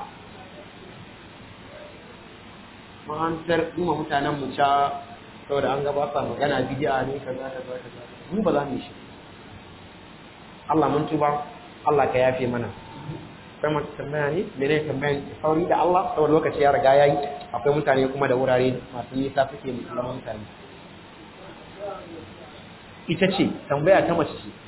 mahantar kuma mutanen mu ca saboda an gabata magana bid'a ne kaza kaza kaza mu ba za mu yi shi Allah mun tuba Allah ka yafe mana sai mu tambaya ne mene tambayan sauri da Allah saboda lokaci ya riga yayi akwai mutane kuma da wurare masu nisa suke musulman mutane ita ce tambaya ta mace ce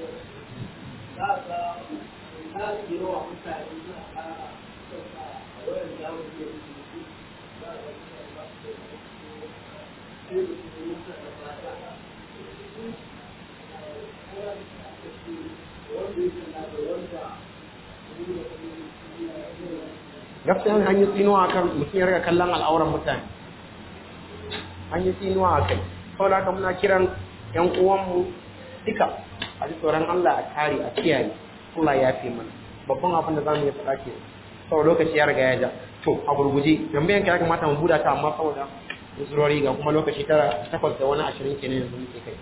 gaskiya an yi tsinuwa kan mutum ya riga kallon al'auran mutane an yi tsinuwa a kai sau da muna kiran yan uwanmu duka a ji tsoron Allah a kare a kiyaye Allah ya fi mana babban abin da za mu yi faɗa ke sau lokaci ya riga ya ja to a gurguje tambayan ka ya kamata mu buɗa ta amma saboda usurori ga kuma lokaci tara takwas da wani ashirin kenan yanzu muke kai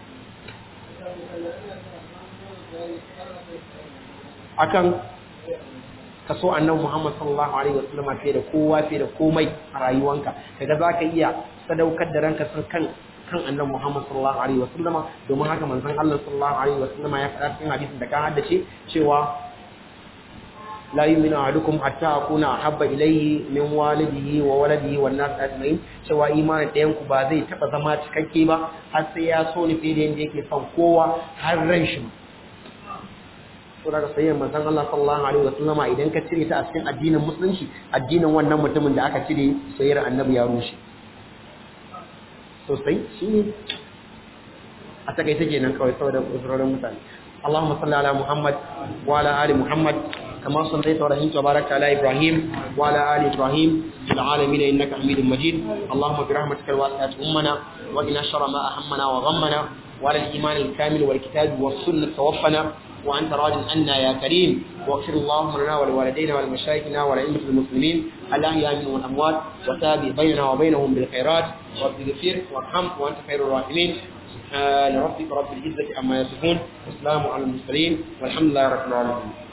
akan kaso annabi Muhammad sallallahu alaihi wasallam fiye da kowa fiye da komai a rayuwanka kaga zaka iya sadaukar da ranka sun kan kan annabi Muhammad sallallahu alaihi wasallam domin haka manzon Allah sallallahu alaihi wasallam ya faɗa cikin hadisin da ka haddace cewa la yu'minu ahadukum hatta akuna ahabba ilayhi min walidihi wa waladihi wan nas ajma'in cewa imanin ɗayan ku ba zai taba zama cikakke ba har sai ya so ni fiye da yanda yake son kowa har ran shi to daga sayyidin manzon Allah sallallahu alaihi wasallam idan ka cire ta a cikin addinin musulunci addinin wannan mutumin da aka cire sayyidin annabi ya rushe sosai shine a takaice kenan kawai saboda usurorin mutane اللهم صل على محمد وعلى ال محمد كما صليت ورحمت وباركت على إبراهيم وعلى آل إبراهيم في العالمين إنك حميد مجيد اللهم برحمتك الواسعة أمنا وإن شر ما أهمنا وغمنا وعلى الإيمان الكامل والكتاب والسنة توفنا وأنت راج عنا يا كريم واغفر اللهم لنا ولوالدينا ولمشايخنا ولأئمة المسلمين الأحياء منهم والأموات وتابع بيننا وبينهم بالخيرات واغفر وارحم وأنت خير الراحمين سبحان ربك رب العزة عما يصفون والسلام على المرسلين والحمد لله رب العالمين